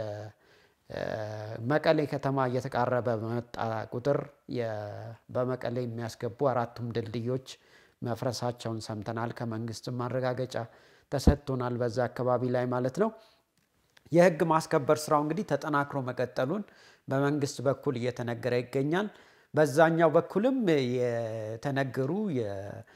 መቀሌ ከተማ እየተቃረበ በመጣ ቁጥር በመቀሌ የሚያስገቡ አራቱም ድልድዮች መፍረሳቸውን ሰምተናል። ከመንግስትም ማረጋገጫ ተሰጥቶናል በዛ አካባቢ ላይ ማለት ነው። የህግ ማስከበር ስራው እንግዲህ ተጠናክሮ መቀጠሉን በመንግስት በኩል እየተነገረ ይገኛል። በዛኛው በኩልም የተነገሩ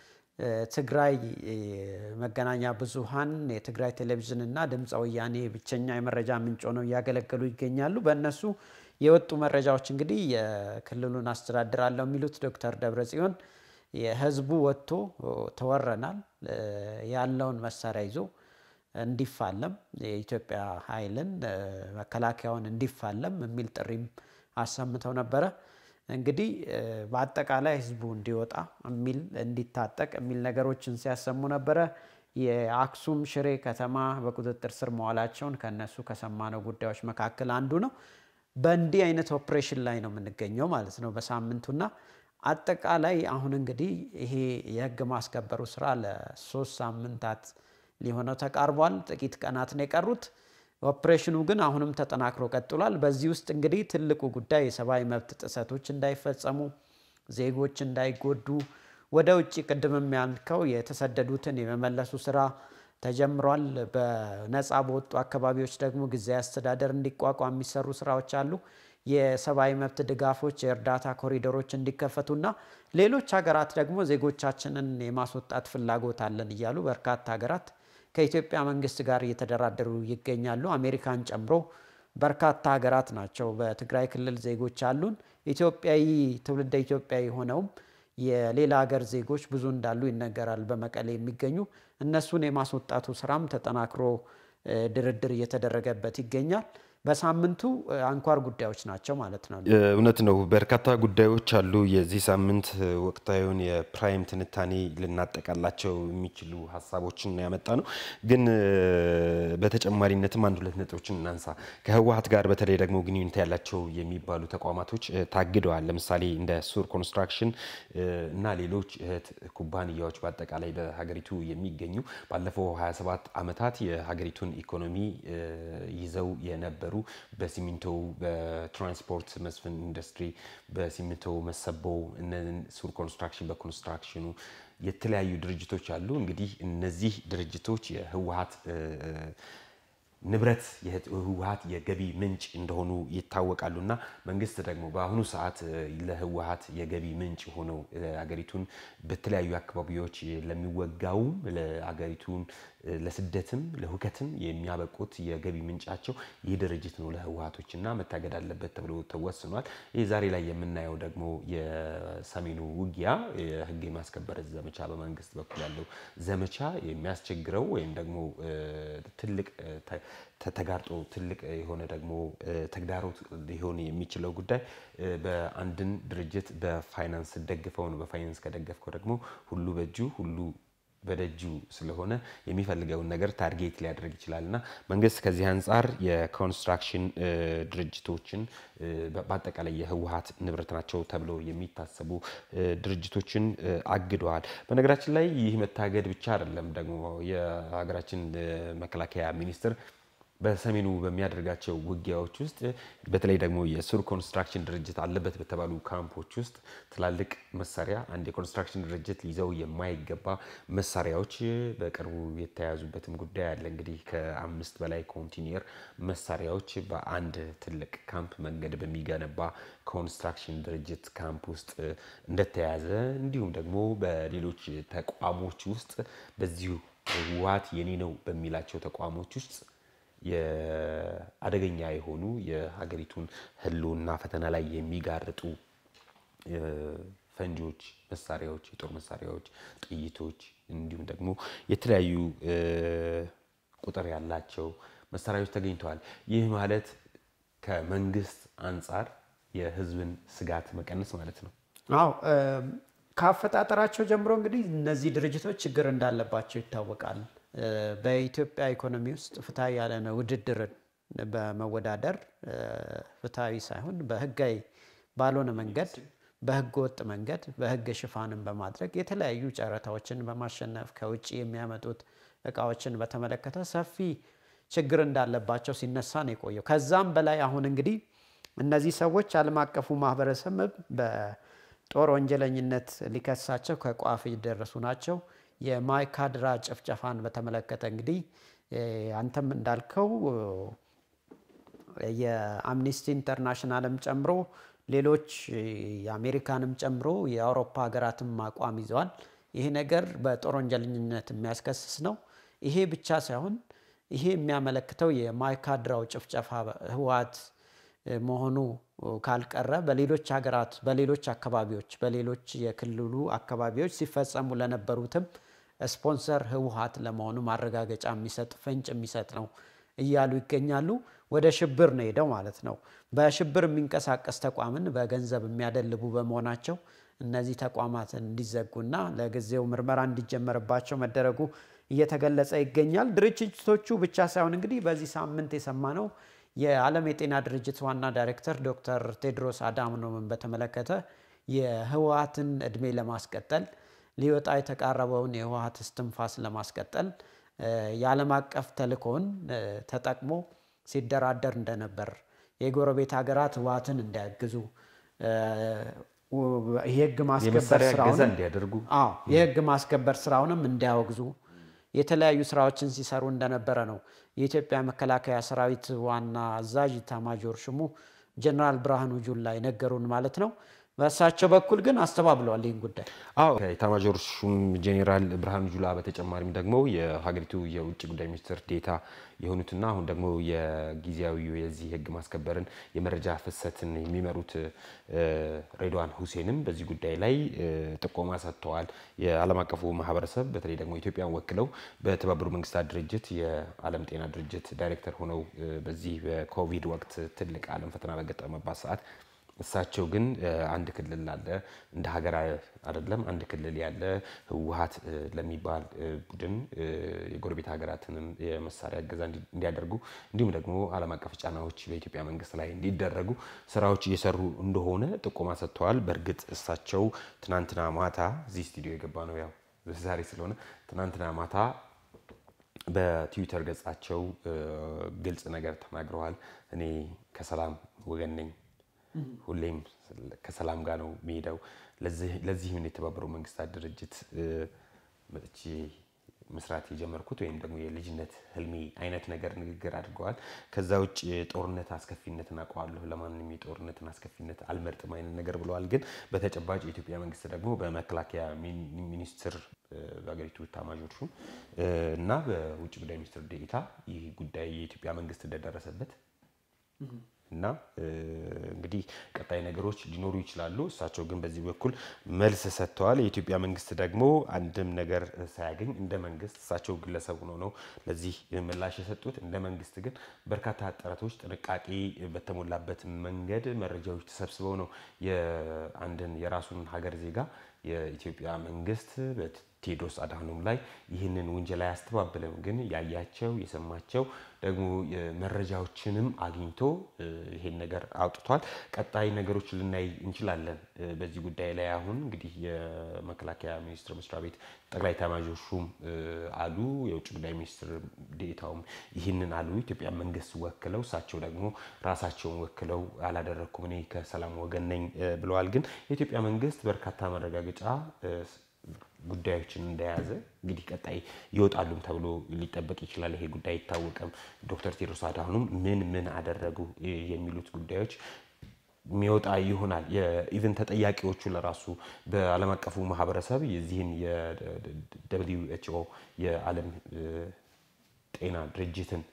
ትግራይ መገናኛ ብዙሃን የትግራይ ቴሌቪዥን እና ድምፀ ወያኔ ብቸኛ የመረጃ ምንጭ ሆነው እያገለገሉ ይገኛሉ። በእነሱ የወጡ መረጃዎች እንግዲህ የክልሉን አስተዳድራለሁ የሚሉት ዶክተር ደብረጽዮን የህዝቡ ወጥቶ ተወረናል ያለውን መሳሪያ ይዞ እንዲፋለም የኢትዮጵያ ኃይልን መከላከያውን እንዲፋለም የሚል ጥሪም አሰምተው ነበረ። እንግዲህ በአጠቃላይ ህዝቡ እንዲወጣ የሚል እንዲታጠቅ የሚል ነገሮችን ሲያሰሙ ነበረ። የአክሱም ሽሬ ከተማ በቁጥጥር ስር መዋላቸውን ከነሱ ከሰማነው ጉዳዮች መካከል አንዱ ነው። በእንዲህ አይነት ኦፕሬሽን ላይ ነው የምንገኘው ማለት ነው በሳምንቱና አጠቃላይ አሁን እንግዲህ ይሄ የህግ ማስከበሩ ስራ ለሶስት ሳምንታት ሊሆነው ተቃርቧል። ጥቂት ቀናት ነው የቀሩት። ኦፕሬሽኑ ግን አሁንም ተጠናክሮ ቀጥሏል። በዚህ ውስጥ እንግዲህ ትልቁ ጉዳይ የሰብአዊ መብት ጥሰቶች እንዳይፈጸሙ፣ ዜጎች እንዳይጎዱ፣ ወደ ውጭ ቅድምም ያልከው የተሰደዱትን የመመለሱ ስራ ተጀምሯል። በነፃ በወጡ አካባቢዎች ደግሞ ጊዜያዊ አስተዳደር እንዲቋቋም የሚሰሩ ስራዎች አሉ። የሰብአዊ መብት ድጋፎች፣ የእርዳታ ኮሪደሮች እንዲከፈቱና ሌሎች ሀገራት ደግሞ ዜጎቻችንን የማስወጣት ፍላጎት አለን እያሉ በርካታ ሀገራት ከኢትዮጵያ መንግስት ጋር እየተደራደሩ ይገኛሉ። አሜሪካን ጨምሮ በርካታ ሀገራት ናቸው። በትግራይ ክልል ዜጎች አሉን። ኢትዮጵያዊ ትውልደ ኢትዮጵያዊ ሆነውም የሌላ ሀገር ዜጎች ብዙ እንዳሉ ይነገራል። በመቀሌ የሚገኙ እነሱን የማስወጣቱ ስራም ተጠናክሮ ድርድር እየተደረገበት ይገኛል። በሳምንቱ አንኳር ጉዳዮች ናቸው ማለት ነው። እውነት ነው። በርካታ ጉዳዮች አሉ። የዚህ ሳምንት ወቅታዊውን የፕራይም ትንታኔ ልናጠቃላቸው የሚችሉ ሀሳቦችን ያመጣ ነው። ግን በተጨማሪነትም አንድ ሁለት ነጥቦችን እናንሳ። ከህወሀት ጋር በተለይ ደግሞ ግንኙነት ያላቸው የሚባሉ ተቋማቶች ታግደዋል። ለምሳሌ እንደ ሱር ኮንስትራክሽን እና ሌሎች እህት ኩባንያዎች በአጠቃላይ በሀገሪቱ የሚገኙ ባለፈው 27 ዓመታት የሀገሪቱን ኢኮኖሚ ይዘው የነበሩ በሲሚንቶ በትራንስፖርት መስፍን ኢንዱስትሪ በሲሚንቶ መሰቦ ሱር ኮንስትራክሽን በኮንስትራክሽኑ የተለያዩ ድርጅቶች አሉ። እንግዲህ እነዚህ ድርጅቶች የህወሀት ንብረት የህወሀት የገቢ ምንጭ እንደሆኑ ይታወቃሉ እና መንግስት ደግሞ በአሁኑ ሰዓት ለህወሀት የገቢ ምንጭ ሆነው ሀገሪቱን በተለያዩ አካባቢዎች ለሚወጋውም ለሀገሪቱን ለስደትም ለሁከትም የሚያበቁት የገቢ ምንጫቸው ይህ ድርጅት ነው ለህወሀቶች እና መታገድ አለበት ተብሎ ተወስኗል። ይህ ዛሬ ላይ የምናየው ደግሞ የሰሜኑ ውጊያ የህግ የማስከበር ዘመቻ በመንግስት በኩል ያለው ዘመቻ የሚያስቸግረው ወይም ደግሞ ትልቅ ተጋርጦ ትልቅ የሆነ ደግሞ ተግዳሮት ሊሆን የሚችለው ጉዳይ በአንድን ድርጅት በፋይናንስ ደግፈው ነው። በፋይናንስ ከደገፍከው ደግሞ ሁሉ በእጁ ሁሉ በደጁ ስለሆነ የሚፈልገውን ነገር ታርጌት ሊያደርግ ይችላል እና መንግስት ከዚህ አንጻር የኮንስትራክሽን ድርጅቶችን በአጠቃላይ የህወሀት ንብረት ናቸው ተብሎ የሚታሰቡ ድርጅቶችን አግደዋል። በነገራችን ላይ ይህ መታገድ ብቻ አይደለም። ደግሞ የሀገራችን መከላከያ ሚኒስትር በሰሜኑ በሚያደርጋቸው ውጊያዎች ውስጥ በተለይ ደግሞ የሱር ኮንስትራክሽን ድርጅት አለበት በተባሉ ካምፖች ውስጥ ትላልቅ መሳሪያ አንድ የኮንስትራክሽን ድርጅት ሊይዘው የማይገባ መሳሪያዎች በቅርቡ የተያዙበትም ጉዳይ አለ። እንግዲህ ከአምስት በላይ ኮንቲኒየር መሳሪያዎች በአንድ ትልቅ ካምፕ መንገድ በሚገነባ ኮንስትራክሽን ድርጅት ካምፕ ውስጥ እንደተያዘ እንዲሁም ደግሞ በሌሎች ተቋሞች ውስጥ በዚሁ ህወሀት የኔ ነው በሚላቸው ተቋሞች ውስጥ የአደገኛ የሆኑ የሀገሪቱን ህልውና ፈተና ላይ የሚጋርጡ ፈንጂዎች፣ መሳሪያዎች፣ የጦር መሳሪያዎች፣ ጥይቶች እንዲሁም ደግሞ የተለያዩ ቁጥር ያላቸው መሳሪያዎች ተገኝተዋል። ይህ ማለት ከመንግስት አንጻር የህዝብን ስጋት መቀነስ ማለት ነው። አዎ ከአፈጣጠራቸው ጀምሮ እንግዲህ እነዚህ ድርጅቶች ችግር እንዳለባቸው ይታወቃል። በኢትዮጵያ ኢኮኖሚ ውስጥ ፍትሐዊ ያልሆነ ውድድርን በመወዳደር ፍትሐዊ ሳይሆን በህጋዊ ባልሆነ መንገድ በህገ ወጥ መንገድ በህግ ሽፋንን በማድረግ የተለያዩ ጨረታዎችን በማሸነፍ ከውጭ የሚያመጡት እቃዎችን በተመለከተ ሰፊ ችግር እንዳለባቸው ሲነሳ ነው የቆየው። ከዛም በላይ አሁን እንግዲህ እነዚህ ሰዎች ዓለም አቀፉ ማህበረሰብ በጦር ወንጀለኝነት ሊከሳቸው ከቋፍ የደረሱ ናቸው። የማይካድራ ጭፍጨፋን በተመለከተ እንግዲህ አንተም እንዳልከው የአምኒስቲ ኢንተርናሽናልም ጨምሮ ሌሎች የአሜሪካንም ጨምሮ የአውሮፓ ሀገራትም አቋም ይዘዋል። ይሄ ነገር በጦር ወንጀለኝነት የሚያስከስስ ነው። ይሄ ብቻ ሳይሆን ይሄ የሚያመለክተው የማይካድራው ጭፍጨፋ ህወሓት መሆኑ ካልቀረ በሌሎች ሀገራት፣ በሌሎች አካባቢዎች፣ በሌሎች የክልሉ አካባቢዎች ሲፈጸሙ ለነበሩትም ስፖንሰር ህወሓት ለመሆኑ ማረጋገጫ የሚሰጥ ፍንጭ የሚሰጥ ነው እያሉ ይገኛሉ። ወደ ሽብር ነው ሄደው ማለት ነው። በሽብር የሚንቀሳቀስ ተቋምን በገንዘብ የሚያደልቡ በመሆናቸው እነዚህ ተቋማት እንዲዘጉና ለጊዜው ምርመራ እንዲጀመርባቸው መደረጉ እየተገለጸ ይገኛል። ድርጅቶቹ ብቻ ሳይሆን እንግዲህ በዚህ ሳምንት የሰማነው የዓለም የጤና ድርጅት ዋና ዳይሬክተር ዶክተር ቴድሮስ አድሃኖምን በተመለከተ የህወሓትን እድሜ ለማስቀጠል ሊወጣ የተቃረበውን የህወሓት እስትንፋስ ለማስቀጠል የዓለም አቀፍ ተልእኮውን ተጠቅሞ ሲደራደር እንደነበር የጎረቤት ሀገራት ህወሓትን እንዲያግዙ የህግ ማስከበር ስራውን እንዲያደርጉ የህግ ማስከበር ስራውንም እንዲያወግዙ የተለያዩ ስራዎችን ሲሰሩ እንደነበረ ነው የኢትዮጵያ መከላከያ ሰራዊት ዋና አዛዥ ኢታማዦር ሹሙ ጀነራል ብርሃኑ ጁላ የነገሩን ማለት ነው። በእሳቸው በኩል ግን አስተባብለዋል ይህን ጉዳይ። አዎ ከኢታማዦር ሹም ጄኔራል ብርሃኑ ጁላ በተጨማሪም ደግሞ የሀገሪቱ የውጭ ጉዳይ ሚኒስትር ዴታ የሆኑትና አሁን ደግሞ የጊዜያዊ የዚህ ህግ ማስከበርን የመረጃ ፍሰትን የሚመሩት ሬድዋን ሁሴንም በዚህ ጉዳይ ላይ ጥቆማ ሰጥተዋል። የዓለም አቀፉ ማህበረሰብ በተለይ ደግሞ ኢትዮጵያን ወክለው በተባበሩ መንግስታት ድርጅት የዓለም ጤና ድርጅት ዳይሬክተር ሆነው በዚህ በኮቪድ ወቅት ትልቅ ዓለም ፈተና በገጠመባት ሰዓት እሳቸው ግን አንድ ክልል አለ እንደ ሀገር አይደለም አንድ ክልል ያለ ህወሓት ለሚባል ቡድን የጎረቤት ሀገራትንም የመሳሪያ እገዛ እንዲያደርጉ እንዲሁም ደግሞ ዓለም አቀፍ ጫናዎች በኢትዮጵያ መንግስት ላይ እንዲደረጉ ስራዎች እየሰሩ እንደሆነ ጥቆማ ሰጥተዋል። በእርግጥ እሳቸው ትናንትና ማታ እዚህ ስቱዲዮ የገባ ነው ያው ዛሬ ስለሆነ ትናንትና ማታ በትዊተር ገጻቸው ግልጽ ነገር ተናግረዋል። እኔ ከሰላም ወገን ነኝ ሁሌም ከሰላም ጋር ነው የሚሄደው። ለዚህም የተባበሩ መንግስታት ድርጅት መጥቼ መስራት የጀመርኩት ወይም ደግሞ የልጅነት ህልሜ አይነት ነገር ንግግር አድርገዋል። ከዛ ውጭ የጦርነት አስከፊነትን አውቀዋለሁ፣ ለማንም የጦርነትን አስከፊነት አልመርጥም አይነት ነገር ብለዋል። ግን በተጨባጭ የኢትዮጵያ መንግስት ደግሞ በመከላከያ ሚኒስትር በሀገሪቱ ኤታማዦር ሹም እና በውጭ ጉዳይ ሚኒስትር ዴኤታ ይህ ጉዳይ የኢትዮጵያ መንግስት እንደደረሰበት እና እንግዲህ ቀጣይ ነገሮች ሊኖሩ ይችላሉ። እሳቸው ግን በዚህ በኩል መልስ ሰጥተዋል። የኢትዮጵያ መንግስት ደግሞ አንድም ነገር ሳያገኝ እንደ መንግስት እሳቸው ግለሰብ ሆነው ነው ለዚህ ምላሽ የሰጡት። እንደ መንግስት ግን በርካታ ጥረቶች ጥንቃቄ በተሞላበት መንገድ መረጃዎች ተሰብስበው ነው የአንድን የራሱን ሀገር ዜጋ የኢትዮጵያ መንግስት ቴዎድሮስ አድሃኖም ላይ ይህንን ውንጀላ አያስተባብልም። ግን ያያቸው የሰማቸው ደግሞ መረጃዎችንም አግኝቶ ይሄን ነገር አውጥቷል። ቀጣይ ነገሮች ልናይ እንችላለን በዚህ ጉዳይ ላይ አሁን እንግዲህ የመከላከያ ሚኒስቴር መስሪያ ቤት ጠቅላይ ኤታማዦር ሹም አሉ፣ የውጭ ጉዳይ ሚኒስትር ዴኤታውም ይህንን አሉ። ኢትዮጵያ መንግስት ወክለው እሳቸው ደግሞ ራሳቸውን ወክለው አላደረግኩም እኔ ከሰላም ወገን ነኝ ብለዋል። ግን የኢትዮጵያ መንግስት በርካታ መረጋገጫ ጉዳዮችን እንደያዘ እንግዲህ ቀጣይ ይወጣሉም ተብሎ ሊጠበቅ ይችላል። ይሄ ጉዳይ አይታወቅም። ዶክተር ቴዎድሮስ አድሃኖም ምን ምን አደረጉ የሚሉት ጉዳዮች የሚወጣ ይሆናል። የኢቨን ተጠያቂዎቹ ለራሱ በዓለም አቀፉ ማህበረሰብ የዚህን የደብሊው ኤች ኦ የዓለም ጤና ድርጅትን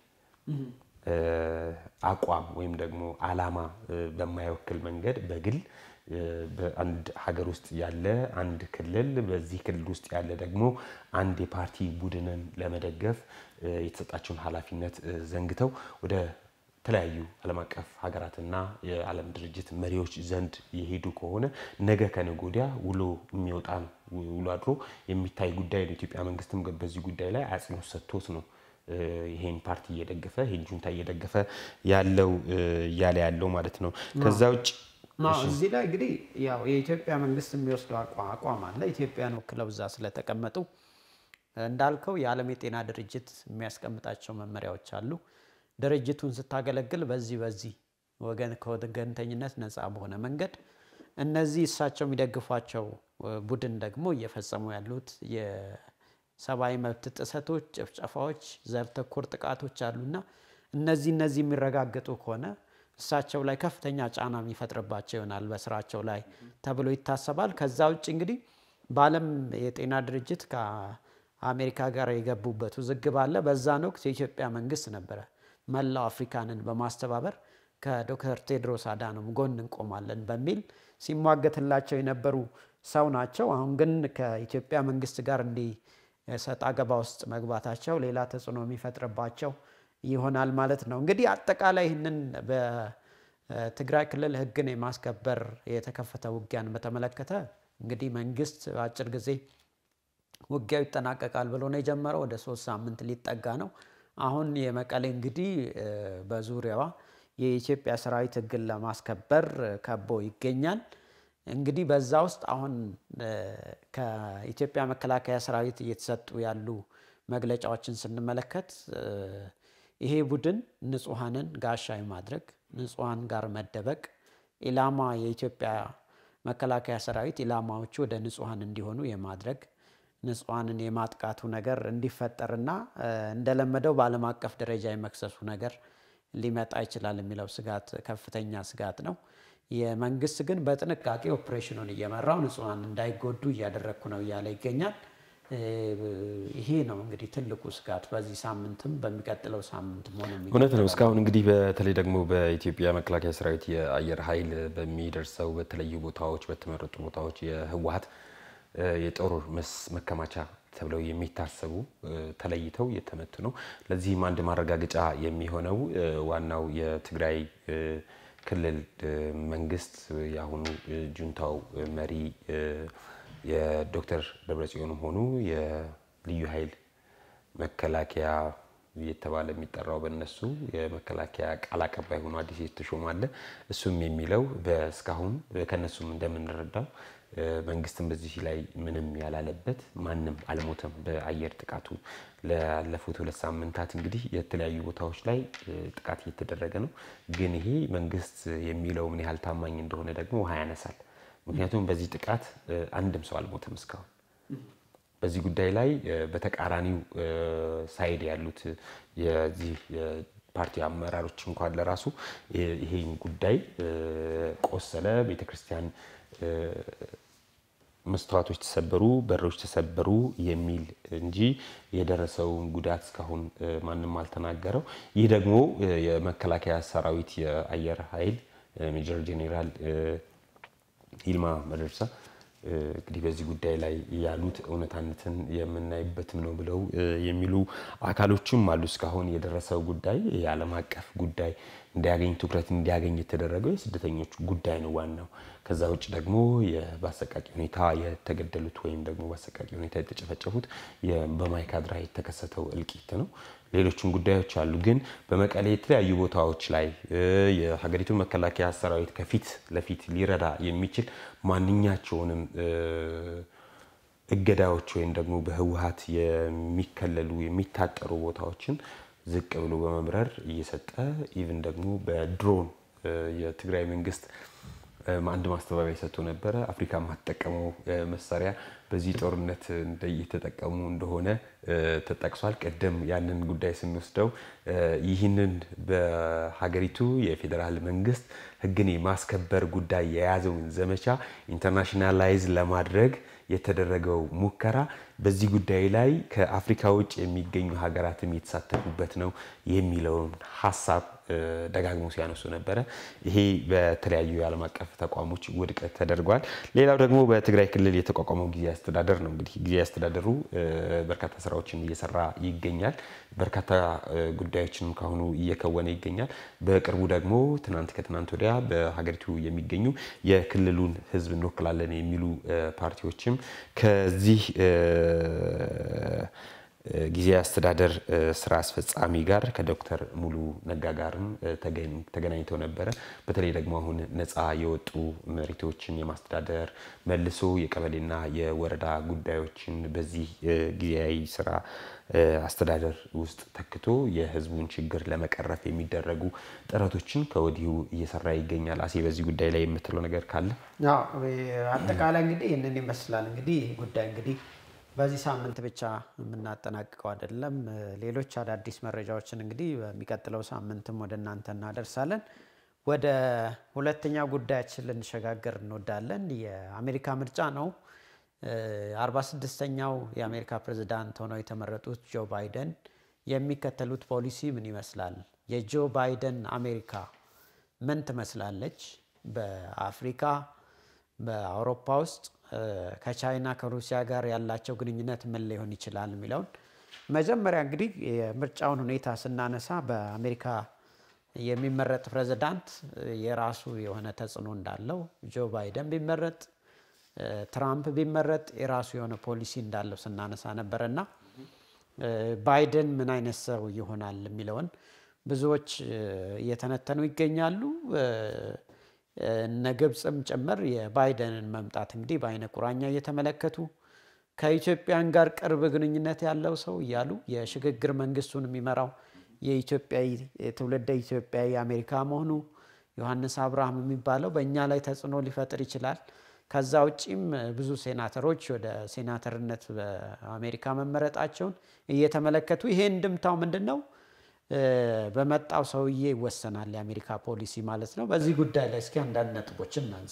አቋም ወይም ደግሞ አላማ በማይወክል መንገድ በግል በአንድ ሀገር ውስጥ ያለ አንድ ክልል በዚህ ክልል ውስጥ ያለ ደግሞ አንድ የፓርቲ ቡድንን ለመደገፍ የተሰጣቸውን ኃላፊነት ዘንግተው ወደ ተለያዩ ዓለም አቀፍ ሀገራትና የዓለም ድርጅት መሪዎች ዘንድ የሄዱ ከሆነ ነገ ከነገ ወዲያ ውሎ የሚወጣ ውሎ አድሮ የሚታይ ጉዳይ ነው። የኢትዮጵያ መንግስትም በዚህ ጉዳይ ላይ አጽንኦት ሰጥቶት ነው ይሄን ፓርቲ እየደገፈ ይሄን ጁንታ እየደገፈ ያለው እያለ ያለው ማለት ነው። ከዛ ውጭ እዚህ ላይ እንግዲህ ያው የኢትዮጵያ መንግስት የሚወስደው አቋም አለ። ኢትዮጵያን ወክለው እዛ ስለተቀመጡ እንዳልከው የዓለም የጤና ድርጅት የሚያስቀምጣቸው መመሪያዎች አሉ። ድርጅቱን ስታገለግል በዚህ በዚህ ወገን ከወገንተኝነት ነፃ በሆነ መንገድ እነዚህ እሳቸው የሚደግፏቸው ቡድን ደግሞ እየፈጸሙ ያሉት የሰብአዊ መብት ጥሰቶች፣ ጭፍጨፋዎች፣ ዘር ተኮር ጥቃቶች አሉና እነዚህ እነዚህ የሚረጋገጡ ከሆነ እሳቸው ላይ ከፍተኛ ጫና የሚፈጥርባቸው ይሆናል በስራቸው ላይ ተብሎ ይታሰባል። ከዛ ውጭ እንግዲህ በዓለም የጤና ድርጅት ከአሜሪካ ጋር የገቡበት ውዝግብ አለ። በዛን ወቅት የኢትዮጵያ መንግስት ነበረ መላው አፍሪካንን በማስተባበር ከዶክተር ቴድሮስ አዳኖም ጎን እንቆማለን በሚል ሲሟገትላቸው የነበሩ ሰው ናቸው። አሁን ግን ከኢትዮጵያ መንግስት ጋር እንዲህ ሰጣ ገባ ውስጥ መግባታቸው ሌላ ተጽዕኖ የሚፈጥርባቸው ይሆናል ማለት ነው። እንግዲህ አጠቃላይ ይህንን በትግራይ ክልል ህግን የማስከበር የተከፈተ ውጊያን በተመለከተ እንግዲህ መንግስት በአጭር ጊዜ ውጊያው ይጠናቀቃል ብሎ ነው የጀመረው። ወደ ሶስት ሳምንት ሊጠጋ ነው። አሁን የመቀሌ እንግዲህ በዙሪያዋ የኢትዮጵያ ሰራዊት ህግን ለማስከበር ከቦ ይገኛል። እንግዲህ በዛ ውስጥ አሁን ከኢትዮጵያ መከላከያ ሰራዊት እየተሰጡ ያሉ መግለጫዎችን ስንመለከት ይሄ ቡድን ንጹሐንን ጋሻ የማድረግ ንጹሐን ጋር መደበቅ ኢላማ የኢትዮጵያ መከላከያ ሰራዊት ኢላማዎቹ ወደ ንጹሐን እንዲሆኑ የማድረግ ንጹሐንን የማጥቃቱ ነገር እንዲፈጠርና እንደለመደው በዓለም አቀፍ ደረጃ የመክሰሱ ነገር ሊመጣ ይችላል የሚለው ስጋት ከፍተኛ ስጋት ነው። የመንግስት ግን በጥንቃቄ ኦፕሬሽኑን እየመራው ንጹሐን እንዳይጎዱ እያደረግኩ ነው እያለ ይገኛል። ይሄ ነው እንግዲህ ትልቁ ስጋት በዚህ ሳምንትም በሚቀጥለው ሳምንትም ሆነ እውነት ነው። እስካሁን እንግዲህ በተለይ ደግሞ በኢትዮጵያ መከላከያ ሰራዊት የአየር ኃይል በሚደርሰው በተለዩ ቦታዎች በተመረጡ ቦታዎች የህወሀት የጦር መከማቻ ተብለው የሚታሰቡ ተለይተው እየተመቱ ነው። ለዚህም አንድ ማረጋገጫ የሚሆነው ዋናው የትግራይ ክልል መንግስት የአሁኑ ጁንታው መሪ የዶክተር ደብረጽዮንም ሆኑ የልዩ ኃይል መከላከያ እየተባለ የሚጠራው በእነሱ የመከላከያ ቃል አቀባይ ሆኖ አዲስ የተሾመ አለ። እሱም የሚለው በእስካሁን ከእነሱም እንደምንረዳው መንግስትም በዚህ ላይ ምንም ያላለበት ማንም አልሞተም። በአየር ጥቃቱ ላለፉት ሁለት ሳምንታት እንግዲህ የተለያዩ ቦታዎች ላይ ጥቃት እየተደረገ ነው። ግን ይሄ መንግስት የሚለው ምን ያህል ታማኝ እንደሆነ ደግሞ ውሃ ያነሳል። ምክንያቱም በዚህ ጥቃት አንድም ሰው አልሞተም እስካሁን። በዚህ ጉዳይ ላይ በተቃራኒው ሳይድ ያሉት የዚህ ፓርቲ አመራሮች እንኳን ለራሱ ይሄን ጉዳይ ቆሰለ፣ ቤተክርስቲያን መስተዋቶች ተሰበሩ፣ በሮች ተሰበሩ የሚል እንጂ የደረሰውን ጉዳት እስካሁን ማንም አልተናገረው። ይህ ደግሞ የመከላከያ ሰራዊት የአየር ኃይል ሜጀር ጄኔራል ይልማ መደርሳ እንግዲህ በዚህ ጉዳይ ላይ ያሉት እውነታነትን የምናይበትም ነው ብለው የሚሉ አካሎችም አሉ። እስካሁን የደረሰው ጉዳይ የዓለም አቀፍ ጉዳይ እንዲያገኝ ትኩረት እንዲያገኝ የተደረገው የስደተኞች ጉዳይ ነው ዋናው። ከዛ ውጭ ደግሞ በአሰቃቂ ሁኔታ የተገደሉት ወይም ደግሞ በአሰቃቂ ሁኔታ የተጨፈጨፉት በማይካድራ የተከሰተው እልቂት ነው። ሌሎችም ጉዳዮች አሉ። ግን በመቀሌ የተለያዩ ቦታዎች ላይ የሀገሪቱ መከላከያ ሰራዊት ከፊት ለፊት ሊረዳ የሚችል ማንኛቸውንም እገዳዎች ወይም ደግሞ በህወሀት የሚከለሉ የሚታጠሩ ቦታዎችን ዝቅ ብሎ በመምረር እየሰጠ ኢቭን ደግሞ በድሮን የትግራይ መንግስት አንድ ማስተባበያ ሰጥቶ ነበረ። አፍሪካ የማትጠቀመው መሳሪያ በዚህ ጦርነት እየተጠቀሙ እንደሆነ ተጠቅሷል። ቅድም ያንን ጉዳይ ስንወስደው ይህንን በሀገሪቱ የፌዴራል መንግስት ህግን የማስከበር ጉዳይ የያዘውን ዘመቻ ኢንተርናሽናላይዝ ለማድረግ የተደረገው ሙከራ በዚህ ጉዳይ ላይ ከአፍሪካ ውጭ የሚገኙ ሀገራትም የተሳተፉበት ነው የሚለውን ሀሳብ ደጋግሞ ሲያነሱ ነበረ። ይሄ በተለያዩ የዓለም አቀፍ ተቋሞች ውድቅ ተደርጓል። ሌላው ደግሞ በትግራይ ክልል የተቋቋመው ጊዜያዊ አስተዳደር ነው። እንግዲህ ጊዜያዊ አስተዳደሩ በርካታ ስራዎችን እየሰራ ይገኛል። በርካታ ጉዳዮችንም ካሁኑ እየከወነ ይገኛል። በቅርቡ ደግሞ ትናንት ከትናንት ወዲያ በሀገሪቱ የሚገኙ የክልሉን ህዝብ እንወክላለን የሚሉ ፓርቲዎችም ከዚህ ጊዜያዊ አስተዳደር ስራ አስፈጻሚ ጋር ከዶክተር ሙሉ ነጋ ጋርም ተገናኝተው ነበረ። በተለይ ደግሞ አሁን ነፃ የወጡ መሬቶችን የማስተዳደር መልሶ የቀበሌና የወረዳ ጉዳዮችን በዚህ ጊዜያዊ ስራ አስተዳደር ውስጥ ተክቶ የህዝቡን ችግር ለመቀረፍ የሚደረጉ ጥረቶችን ከወዲሁ እየሰራ ይገኛል። አሴ በዚህ ጉዳይ ላይ የምትለው ነገር ካለ? አጠቃላይ እንግዲህ ይህንን ይመስላል። እንግዲህ ይህ ጉዳይ እንግዲህ በዚህ ሳምንት ብቻ የምናጠናቅቀው አይደለም። ሌሎች አዳዲስ መረጃዎችን እንግዲህ በሚቀጥለው ሳምንትም ወደ እናንተ እናደርሳለን። ወደ ሁለተኛ ጉዳያችን ልንሸጋገር እንወዳለን። የአሜሪካ ምርጫ ነው። አርባ ስድስተኛው የአሜሪካ ፕሬዝዳንት ሆነው የተመረጡት ጆ ባይደን የሚከተሉት ፖሊሲ ምን ይመስላል? የጆ ባይደን አሜሪካ ምን ትመስላለች? በአፍሪካ በአውሮፓ ውስጥ ከቻይና ከሩሲያ ጋር ያላቸው ግንኙነት ምን ሊሆን ይችላል የሚለውን መጀመሪያ እንግዲህ የምርጫውን ሁኔታ ስናነሳ በአሜሪካ የሚመረጥ ፕሬዝዳንት የራሱ የሆነ ተጽዕኖ እንዳለው ጆ ባይደን ቢመረጥ ትራምፕ ቢመረጥ የራሱ የሆነ ፖሊሲ እንዳለው ስናነሳ ነበረ እና ባይደን ምን አይነት ሰው ይሆናል የሚለውን ብዙዎች እየተነተኑ ይገኛሉ። እነ ግብፅም ጭምር የባይደንን መምጣት እንግዲህ በአይነ ቁራኛ እየተመለከቱ ከኢትዮጵያን ጋር ቅርብ ግንኙነት ያለው ሰው እያሉ የሽግግር መንግስቱን የሚመራው የኢትዮጵያዊ ትውልደ ኢትዮጵያዊ አሜሪካ መሆኑ ዮሐንስ አብርሃም የሚባለው በእኛ ላይ ተጽዕኖ ሊፈጥር ይችላል። ከዛ ውጪም ብዙ ሴናተሮች ወደ ሴናተርነት በአሜሪካ መመረጣቸውን እየተመለከቱ ይሄ እንድምታው ምንድን ነው? በመጣው ሰውዬ ይወሰናል የአሜሪካ ፖሊሲ ማለት ነው። በዚህ ጉዳይ ላይ እስኪ አንዳንድ ነጥቦችን እናንሳ።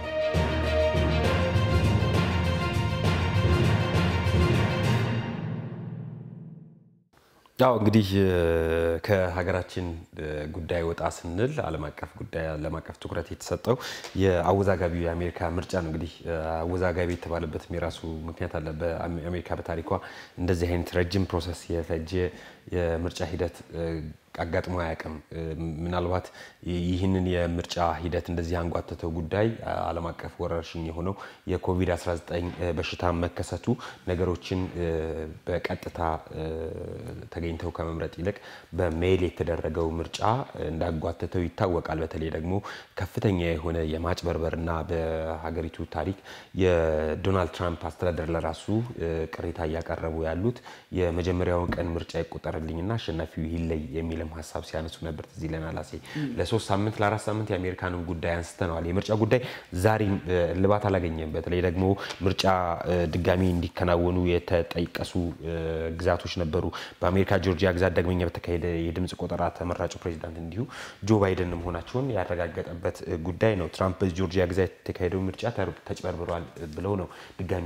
ያው እንግዲህ ከሀገራችን ጉዳይ ወጣ ስንል ዓለም አቀፍ ጉዳይ ዓለም አቀፍ ትኩረት የተሰጠው የአወዛጋቢው የአሜሪካ ምርጫ ነው። እንግዲህ አወዛጋቢ የተባለበትም የራሱ ምክንያት አለ። በአሜሪካ በታሪኳ እንደዚህ አይነት ረጅም ፕሮሰስ የፈጀ የምርጫ ሂደት አጋጥሞ አያውቅም። ምናልባት ይህንን የምርጫ ሂደት እንደዚህ አንጓተተው ጉዳይ ዓለም አቀፍ ወረርሽኝ የሆነው የኮቪድ-19 በሽታ መከሰቱ ነገሮችን በቀጥታ ተገኝተው ከመምረጥ ይልቅ በሜል የተደረገው ምርጫ እንዳጓተተው ይታወቃል። በተለይ ደግሞ ከፍተኛ የሆነ የማጭበርበርና በሀገሪቱ ታሪክ የዶናልድ ትራምፕ አስተዳደር ለራሱ ቅሬታ እያቀረቡ ያሉት የመጀመሪያውን ቀን ምርጫ ይቆጠርልኝና አሸናፊው ይለይ የሚልም ሀሳብ ሲያነሱ ነበር። ትዝ ይለናል። አሴ ለሶስት ሳምንት ለአራት ሳምንት የአሜሪካንን ጉዳይ አንስተነዋል። የምርጫ ጉዳይ ዛሬም እልባት አላገኘም። በተለይ ደግሞ ምርጫ ድጋሚ እንዲከናወኑ የተጠቀሱ ግዛቶች ነበሩ። በአሜሪካ ጆርጂያ ግዛት ዳግመኛ በተካሄደ የድምፅ ቆጠራ ተመራጩ ፕሬዚዳንት እንዲሁ ጆ ባይደን መሆናቸውን ያረጋገጠበት ጉዳይ ነው። ትራምፕ በጆርጂያ ግዛት የተካሄደው ምርጫ ተጭበርብሯል ብለው ነው ድጋሚ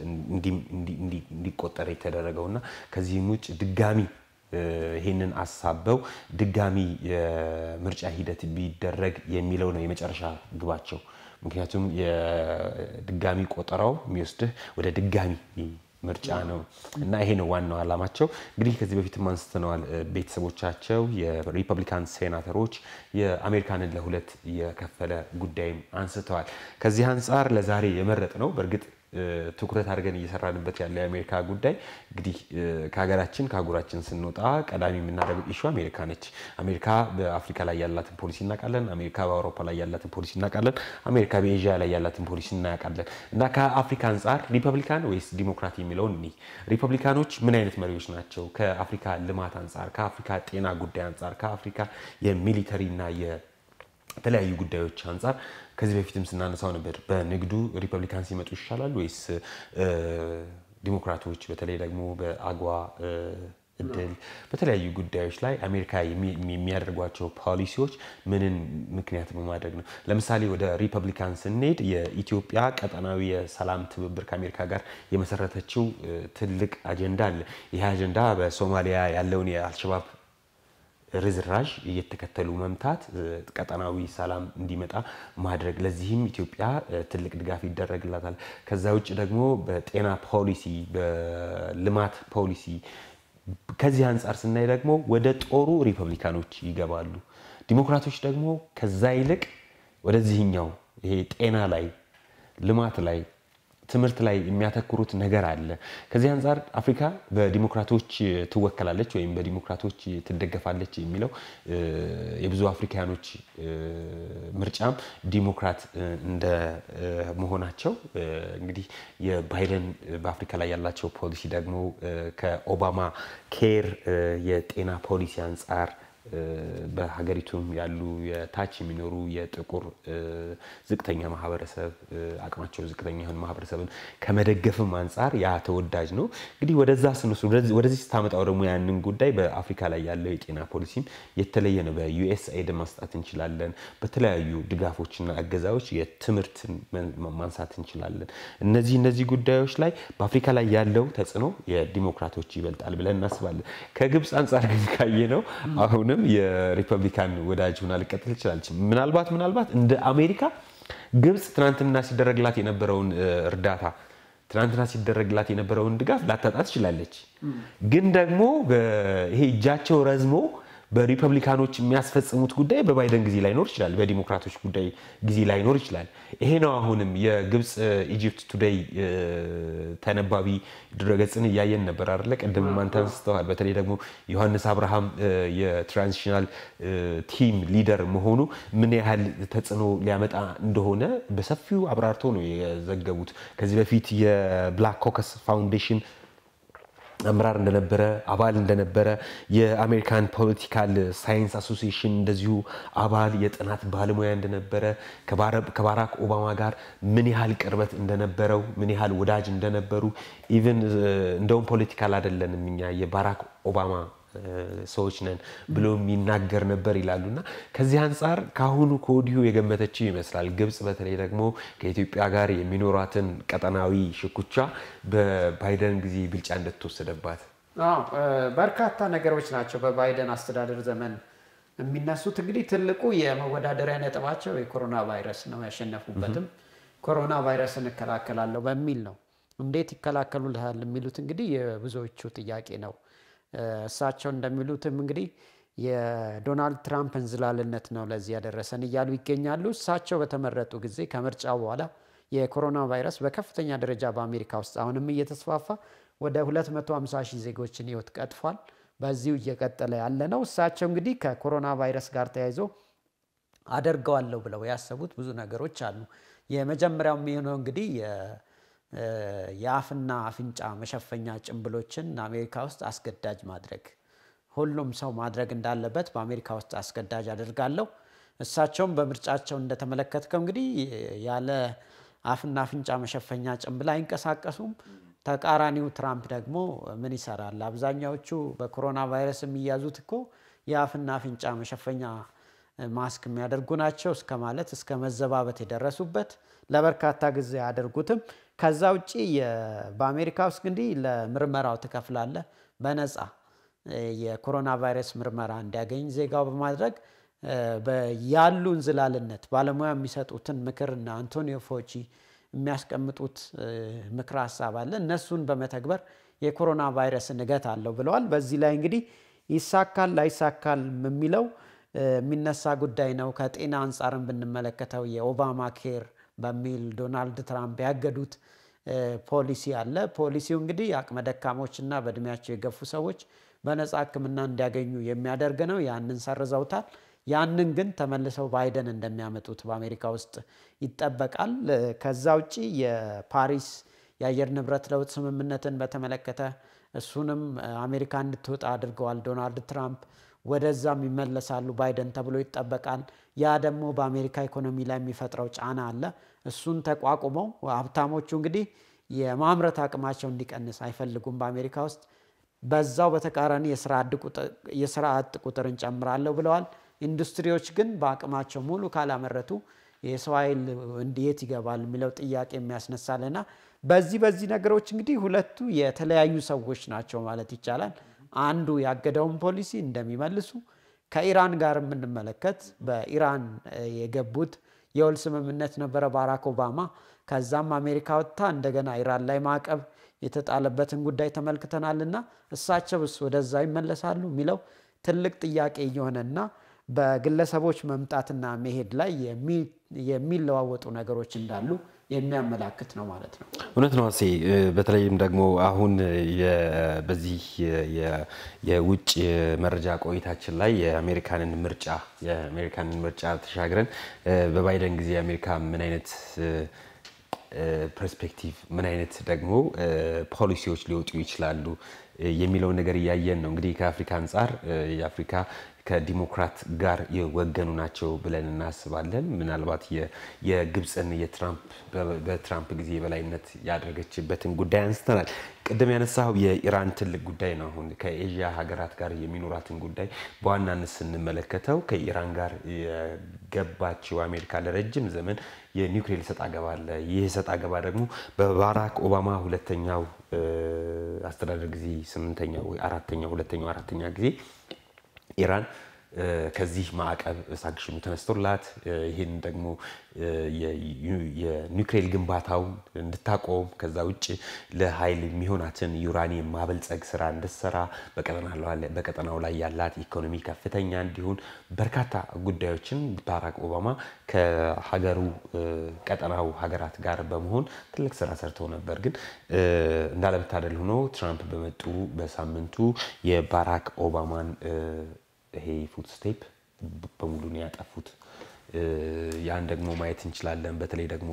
እንዲቆጠር የተደረገውና ከዚህም ውጭ ድጋሚ ይህንን አሳበው ድጋሚ የምርጫ ሂደት ቢደረግ የሚለው ነው የመጨረሻ ግባቸው። ምክንያቱም የድጋሚ ቆጠራው የሚወስድህ ወደ ድጋሚ ምርጫ ነው እና ይሄ ነው ዋናው ዓላማቸው። እንግዲህ ከዚህ በፊትም አንስተነዋል። ቤተሰቦቻቸው የሪፐብሊካን ሴናተሮች የአሜሪካንን ለሁለት የከፈለ ጉዳይም አንስተዋል። ከዚህ አንጻር ለዛሬ የመረጥ ነው በእርግጥ ትኩረት አድርገን እየሰራንበት ያለው የአሜሪካ ጉዳይ እንግዲህ ከሀገራችን ከአህጉራችን ስንወጣ ቀዳሚ የምናደርገው ኢሹ አሜሪካ ነች። አሜሪካ በአፍሪካ ላይ ያላትን ፖሊሲ እናውቃለን። አሜሪካ በአውሮፓ ላይ ያላትን ፖሊሲ እናውቃለን። አሜሪካ በኤዥያ ላይ ያላትን ፖሊሲ እናውቃለን። እና ከአፍሪካ አንጻር ሪፐብሊካን ወይስ ዲሞክራት የሚለውን እኒ ሪፐብሊካኖች ምን አይነት መሪዎች ናቸው? ከአፍሪካ ልማት አንጻር፣ ከአፍሪካ ጤና ጉዳይ አንጻር፣ ከአፍሪካ የሚሊተሪ እና የተለያዩ ጉዳዮች አንጻር ከዚህ በፊትም ስናነሳው ነበር። በንግዱ ሪፐብሊካን ሲመጡ ይሻላል ወይስ ዲሞክራቶች? በተለይ ደግሞ በአጓ እድል በተለያዩ ጉዳዮች ላይ አሜሪካ የሚያደርጓቸው ፖሊሲዎች ምንን ምክንያት በማድረግ ነው? ለምሳሌ ወደ ሪፐብሊካን ስንሄድ የኢትዮጵያ ቀጠናዊ የሰላም ትብብር ከአሜሪካ ጋር የመሰረተችው ትልቅ አጀንዳ አለ። ይህ አጀንዳ በሶማሊያ ያለውን የአልሸባብ ርዝራዥ እየተከተሉ መምታት፣ ቀጠናዊ ሰላም እንዲመጣ ማድረግ፣ ለዚህም ኢትዮጵያ ትልቅ ድጋፍ ይደረግላታል። ከዛ ውጭ ደግሞ በጤና ፖሊሲ፣ በልማት ፖሊሲ ከዚህ አንጻር ስናይ ደግሞ ወደ ጦሩ ሪፐብሊካኖች ይገባሉ። ዲሞክራቶች ደግሞ ከዛ ይልቅ ወደዚህኛው ይሄ ጤና ላይ፣ ልማት ላይ ትምህርት ላይ የሚያተኩሩት ነገር አለ። ከዚህ አንጻር አፍሪካ በዲሞክራቶች ትወከላለች ወይም በዲሞክራቶች ትደገፋለች የሚለው የብዙ አፍሪካኖች ምርጫም ዲሞክራት እንደ መሆናቸው እንግዲህ የባይደን በአፍሪካ ላይ ያላቸው ፖሊሲ ደግሞ ከኦባማ ኬር የጤና ፖሊሲ አንጻር በሀገሪቱም ያሉ የታች የሚኖሩ የጥቁር ዝቅተኛ ማህበረሰብ አቅማቸው ዝቅተኛ የሆነ ማህበረሰብን ከመደገፍም አንጻር ያ ተወዳጅ ነው። እንግዲህ ወደዛ ስንወስድ ወደዚህ ስታመጣው ደግሞ ያንን ጉዳይ በአፍሪካ ላይ ያለው የጤና ፖሊሲም የተለየ ነው። በዩኤስኤድ ማስጣት እንችላለን። በተለያዩ ድጋፎችና እገዛዎች የትምህርትን ማንሳት እንችላለን። እነዚህ እነዚህ ጉዳዮች ላይ በአፍሪካ ላይ ያለው ተጽዕኖ የዲሞክራቶች ይበልጣል ብለን እናስባለን። ከግብፅ አንጻር ግን ካየ ነው አሁንም የሪፐብሊካን ወዳጅ ሆና ልቀጥል ትችላለች። ምናልባት ምናልባት እንደ አሜሪካ ግብፅ ትናንትና ሲደረግላት የነበረውን እርዳታ ትናንትና ሲደረግላት የነበረውን ድጋፍ ላታጣ ትችላለች። ግን ደግሞ ይሄ እጃቸው ረዝሞ በሪፐብሊካኖች የሚያስፈጽሙት ጉዳይ በባይደን ጊዜ ላይኖር ይችላል፣ በዲሞክራቶች ጉዳይ ጊዜ ላይኖር ይችላል። ይሄ ነው አሁንም የግብፅ ኢጂፕት ቱዴይ ተነባቢ ድረገጽን እያየን ነበር አይደለ? ቅድም አንተ አንስተዋል። በተለይ ደግሞ ዮሐንስ አብርሃም የትራንዚሽናል ቲም ሊደር መሆኑ ምን ያህል ተጽዕኖ ሊያመጣ እንደሆነ በሰፊው አብራርቶ ነው የዘገቡት። ከዚህ በፊት የብላክ ኮከስ ፋውንዴሽን አመራር እንደነበረ አባል እንደነበረ የአሜሪካን ፖለቲካል ሳይንስ አሶሲዬሽን እንደዚሁ አባል የጥናት ባለሙያ እንደነበረ ከባራክ ኦባማ ጋር ምን ያህል ቅርበት እንደነበረው ምን ያህል ወዳጅ እንደነበሩ ኢቨን እንደውም ፖለቲካል አይደለንም እኛ የባራክ ኦባማ ሰዎች ነን ብሎ የሚናገር ነበር ይላሉ። እና ከዚህ አንጻር ከአሁኑ ከወዲሁ የገመተችው ይመስላል። ግብፅ በተለይ ደግሞ ከኢትዮጵያ ጋር የሚኖራትን ቀጠናዊ ሽኩቻ በባይደን ጊዜ ብልጫ እንደተወሰደባት በርካታ ነገሮች ናቸው በባይደን አስተዳደር ዘመን የሚነሱት። እንግዲህ ትልቁ የመወዳደሪያ ነጥባቸው የኮሮና ቫይረስ ነው። ያሸነፉበትም ኮሮና ቫይረስን እከላከላለሁ በሚል ነው። እንዴት ይከላከሉልሃል የሚሉት እንግዲህ የብዙዎቹ ጥያቄ ነው። እሳቸው እንደሚሉትም እንግዲህ የዶናልድ ትራምፕ እንዝላልነት ነው ለዚህ ያደረሰን እያሉ ይገኛሉ። እሳቸው በተመረጡ ጊዜ ከምርጫው በኋላ የኮሮና ቫይረስ በከፍተኛ ደረጃ በአሜሪካ ውስጥ አሁንም እየተስፋፋ ወደ 250 ሺህ ዜጎችን ሕይወት ቀጥፏል። በዚሁ እየቀጠለ ያለ ነው። እሳቸው እንግዲህ ከኮሮና ቫይረስ ጋር ተያይዞ አደርገዋለሁ ብለው ያሰቡት ብዙ ነገሮች አሉ። የመጀመሪያው የሚሆነው እንግዲህ የአፍና አፍንጫ መሸፈኛ ጭንብሎችን አሜሪካ ውስጥ አስገዳጅ ማድረግ ሁሉም ሰው ማድረግ እንዳለበት በአሜሪካ ውስጥ አስገዳጅ አደርጋለሁ። እሳቸውም በምርጫቸው እንደተመለከትከው እንግዲህ ያለ አፍና አፍንጫ መሸፈኛ ጭንብል አይንቀሳቀሱም። ተቃራኒው ትራምፕ ደግሞ ምን ይሰራል? አብዛኛዎቹ በኮሮና ቫይረስ የሚያዙት እኮ የአፍና አፍንጫ መሸፈኛ ማስክ የሚያደርጉ ናቸው እስከ ማለት እስከ መዘባበት የደረሱበት ለበርካታ ጊዜ አያደርጉትም። ከዛ ውጭ በአሜሪካ ውስጥ እንግዲህ ለምርመራው ትከፍላለህ በነፃ የኮሮና ቫይረስ ምርመራ እንዲያገኝ ዜጋው በማድረግ ያሉ እንዝላልነት ባለሙያ የሚሰጡትን ምክርና አንቶኒዮ ፎቺ የሚያስቀምጡት ምክር ሀሳብ አለ። እነሱን በመተግበር የኮሮና ቫይረስን እገት አለው ብለዋል። በዚህ ላይ እንግዲህ ይሳካል ላይሳካል የሚለው የሚነሳ ጉዳይ ነው። ከጤና አንጻርም ብንመለከተው የኦባማ ኬር በሚል ዶናልድ ትራምፕ ያገዱት ፖሊሲ አለ። ፖሊሲው እንግዲህ አቅመ ደካሞችና በእድሜያቸው የገፉ ሰዎች በነፃ ሕክምና እንዲያገኙ የሚያደርግ ነው። ያንን ሰርዘውታል። ያንን ግን ተመልሰው ባይደን እንደሚያመጡት በአሜሪካ ውስጥ ይጠበቃል። ከዛ ውጭ የፓሪስ የአየር ንብረት ለውጥ ስምምነትን በተመለከተ እሱንም አሜሪካ እንድትወጣ አድርገዋል ዶናልድ ትራምፕ። ወደዛም ይመለሳሉ ባይደን ተብሎ ይጠበቃል። ያ ደግሞ በአሜሪካ ኢኮኖሚ ላይ የሚፈጥረው ጫና አለ። እሱን ተቋቁመው ሀብታሞቹ እንግዲህ የማምረት አቅማቸው እንዲቀንስ አይፈልጉም በአሜሪካ ውስጥ። በዛው በተቃራኒ የስራ አጥ ቁጥር እንጨምራለሁ ብለዋል። ኢንዱስትሪዎች ግን በአቅማቸው ሙሉ ካላመረቱ የሰው ኃይል እንዴት ይገባል የሚለው ጥያቄ የሚያስነሳልና በዚህ በዚህ ነገሮች እንግዲህ ሁለቱ የተለያዩ ሰዎች ናቸው ማለት ይቻላል። አንዱ ያገደውን ፖሊሲ እንደሚመልሱ ከኢራን ጋር የምንመለከት በኢራን የገቡት የውል ስምምነት ነበረ ባራክ ኦባማ። ከዛም አሜሪካ ወጥታ እንደገና ኢራን ላይ ማዕቀብ የተጣለበትን ጉዳይ ተመልክተናልና እሳቸውስ ወደዛ ይመለሳሉ የሚለው ትልቅ ጥያቄ እየሆነና በግለሰቦች መምጣትና መሄድ ላይ የሚለዋወጡ ነገሮች እንዳሉ የሚያመላክት ነው ማለት ነው። እውነት ነው አሴ። በተለይም ደግሞ አሁን በዚህ የውጭ መረጃ ቆይታችን ላይ የአሜሪካንን ምርጫ የአሜሪካንን ምርጫ ተሻግረን በባይደን ጊዜ አሜሪካ ምን አይነት ፐርስፔክቲቭ ምን አይነት ደግሞ ፖሊሲዎች ሊወጡ ይችላሉ የሚለውን ነገር እያየን ነው። እንግዲህ ከአፍሪካ አንጻር የአፍሪካ ከዲሞክራት ጋር የወገኑ ናቸው ብለን እናስባለን። ምናልባት የግብፅን በትራምፕ ጊዜ የበላይነት ያደረገችበትን ጉዳይ አንስተናል። ቅድም ያነሳው የኢራን ትልቅ ጉዳይ ነው። አሁን ከኤዥያ ሀገራት ጋር የሚኖራትን ጉዳይ በዋናነት ስንመለከተው ከኢራን ጋር የገባችው አሜሪካ ለረጅም ዘመን የኒውክሌር ሰጥ አገባ አለ። ይህ ሰጥ አገባ ደግሞ በባራክ ኦባማ ሁለተኛው አስተዳደር ጊዜ ስምንተኛው ወይ አራተኛው ሁለተኛው አራተኛ ጊዜ ኢራን ከዚህ ማዕቀብ ሳንክሽኑ ተነስቶላት ይህን ደግሞ የኒውክሌር ግንባታውን እንድታቆም ከዛ ውጭ ለኃይል የሚሆናትን ዩራኒየም ማበልጸግ ስራ እንድትሰራ በቀጠናው ላይ ያላት ኢኮኖሚ ከፍተኛ እንዲሆን በርካታ ጉዳዮችን ባራክ ኦባማ ከሀገሩ ቀጠናው ሀገራት ጋር በመሆን ትልቅ ስራ ሰርተው ነበር። ግን እንዳለመታደል ሆኖ ትራምፕ በመጡ በሳምንቱ የባራክ ኦባማን ይሄ ፉት ስቴፕ በሙሉ ነው ያጠፉት። ያን ደግሞ ማየት እንችላለን። በተለይ ደግሞ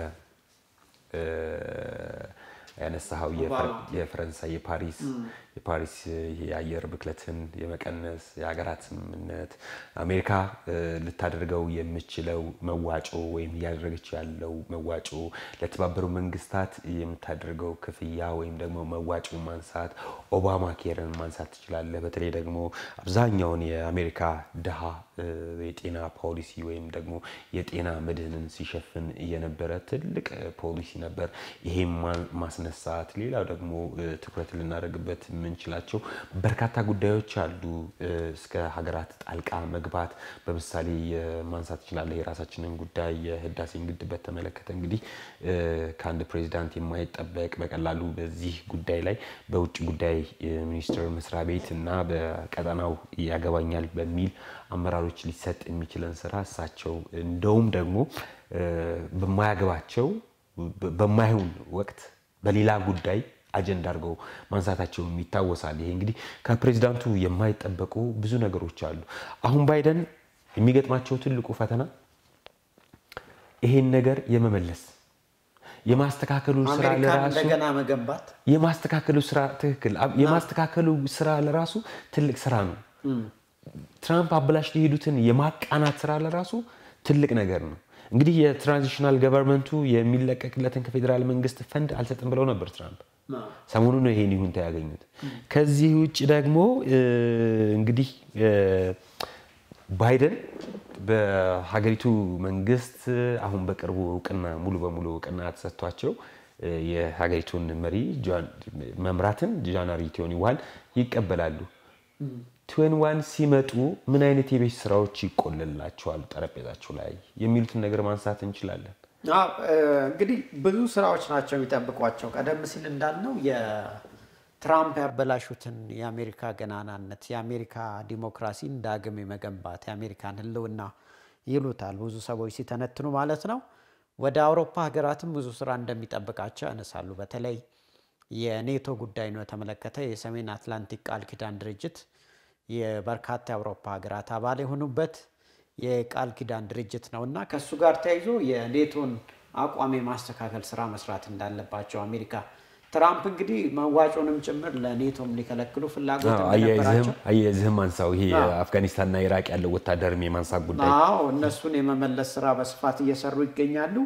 ያነሳኸው የፈረንሳይ የፓሪስ የፓሪስ የአየር ብክለትን የመቀነስ የሀገራት ስምምነት አሜሪካ ልታደርገው የምችለው መዋጮ ወይም እያደረገች ያለው መዋጮ ለተባበሩ መንግስታት የምታደርገው ክፍያ ወይም ደግሞ መዋጮ ማንሳት ኦባማ ኬርን ማንሳት ትችላለህ። በተለይ ደግሞ አብዛኛውን የአሜሪካ ድሃ የጤና ፖሊሲ ወይም ደግሞ የጤና መድህንን ሲሸፍን የነበረ ትልቅ ፖሊሲ ነበር። ይሄም ማስነሳት ሌላው ደግሞ ትኩረት ልናደርግበት የምንችላቸው በርካታ ጉዳዮች አሉ። እስከ ሀገራት ጣልቃ መግባት በምሳሌ ማንሳት ትችላለህ። የራሳችንን ጉዳይ የህዳሴን ግድብ በተመለከተ እንግዲህ ከአንድ ፕሬዚዳንት የማይጠበቅ በቀላሉ በዚህ ጉዳይ ላይ በውጭ ጉዳይ ሚኒስቴር መስሪያ ቤት እና በቀጠናው ያገባኛል በሚል አመራሮች ሊሰጥ የሚችለን ስራ እሳቸው እንደውም ደግሞ በማያገባቸው በማይሆን ወቅት በሌላ ጉዳይ አጀንዳ አድርገው ማንሳታቸውም ይታወሳል። ይሄ እንግዲህ ከፕሬዚዳንቱ የማይጠበቁ ብዙ ነገሮች አሉ። አሁን ባይደን የሚገጥማቸው ትልቁ ፈተና ይሄን ነገር የመመለስ የማስተካከሉ ስራ ለራሱ እንደገና መገንባት የማስተካከሉ ስራ ትክክል የማስተካከሉ ስራ ለራሱ ትልቅ ስራ ነው። ትራምፕ አበላሽ የሄዱትን የማቃናት ስራ ለራሱ ትልቅ ነገር ነው። እንግዲህ የትራንዚሽናል ገቨርንመንቱ የሚለቀቅለትን ከፌዴራል መንግስት ፈንድ አልሰጥም ብለው ነበር ትራምፕ። ሰሞኑን ነው ይሄን ይሁንታ ያገኙት። ከዚህ ውጭ ደግሞ እንግዲህ ባይደን በሀገሪቱ መንግስት አሁን በቅርቡ እውቅና ሙሉ በሙሉ እውቅና ተሰጥቷቸው የሀገሪቱን መሪ መምራትን ጃንዋሪ ቲዮኒ ዋን ይቀበላሉ። ቲዌን ዋን ሲመጡ ምን አይነት የቤት ስራዎች ይቆልላቸዋል ጠረጴዛቸው ላይ የሚሉትን ነገር ማንሳት እንችላለን። እንግዲህ ብዙ ስራዎች ናቸው የሚጠብቋቸው። ቀደም ሲል እንዳልነው የትራምፕ ያበላሹትን የአሜሪካ ገናናነት፣ የአሜሪካ ዲሞክራሲን ዳግም የመገንባት የአሜሪካን ሕልውና ይሉታል ብዙ ሰዎች ሲተነትኑ ማለት ነው። ወደ አውሮፓ ሀገራትም ብዙ ስራ እንደሚጠብቃቸው ያነሳሉ። በተለይ የኔቶ ጉዳይ ነው የተመለከተ የሰሜን አትላንቲክ ቃል ኪዳን ድርጅት የበርካታ የአውሮፓ ሀገራት አባል የሆኑበት የቃል ኪዳን ድርጅት ነው እና ከእሱ ጋር ተያይዞ የኔቶን አቋም የማስተካከል ስራ መስራት እንዳለባቸው አሜሪካ ትራምፕ እንግዲህ መዋጮንም ጭምር ለኔቶም ሊከለክሉ ፍላጎት እንደነበራቸው አያይዝህም አንሳው ይሄ አፍጋኒስታንና ኢራቅ ያለው ወታደርም የማንሳት ጉዳይ አዎ እነሱን የመመለስ ስራ በስፋት እየሰሩ ይገኛሉ።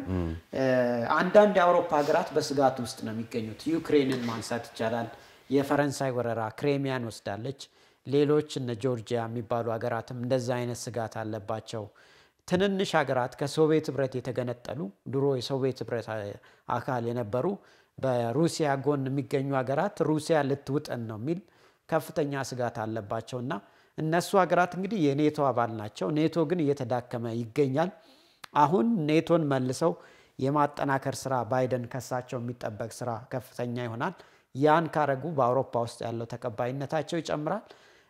አንዳንድ የአውሮፓ ሀገራት በስጋት ውስጥ ነው የሚገኙት። ዩክሬንን ማንሳት ይቻላል። የፈረንሳይ ወረራ ክሬሚያን ወስዳለች። ሌሎች እነ ጆርጂያ የሚባሉ ሀገራትም እንደዛ አይነት ስጋት አለባቸው። ትንንሽ ሀገራት ከሶቪየት ህብረት የተገነጠሉ ድሮ የሶቪየት ህብረት አካል የነበሩ በሩሲያ ጎን የሚገኙ ሀገራት ሩሲያ ልትውጠን ነው የሚል ከፍተኛ ስጋት አለባቸው እና እነሱ ሀገራት እንግዲህ የኔቶ አባል ናቸው። ኔቶ ግን እየተዳከመ ይገኛል። አሁን ኔቶን መልሰው የማጠናከር ስራ ባይደን ከሳቸው የሚጠበቅ ስራ ከፍተኛ ይሆናል። ያን ካረጉ በአውሮፓ ውስጥ ያለው ተቀባይነታቸው ይጨምራል።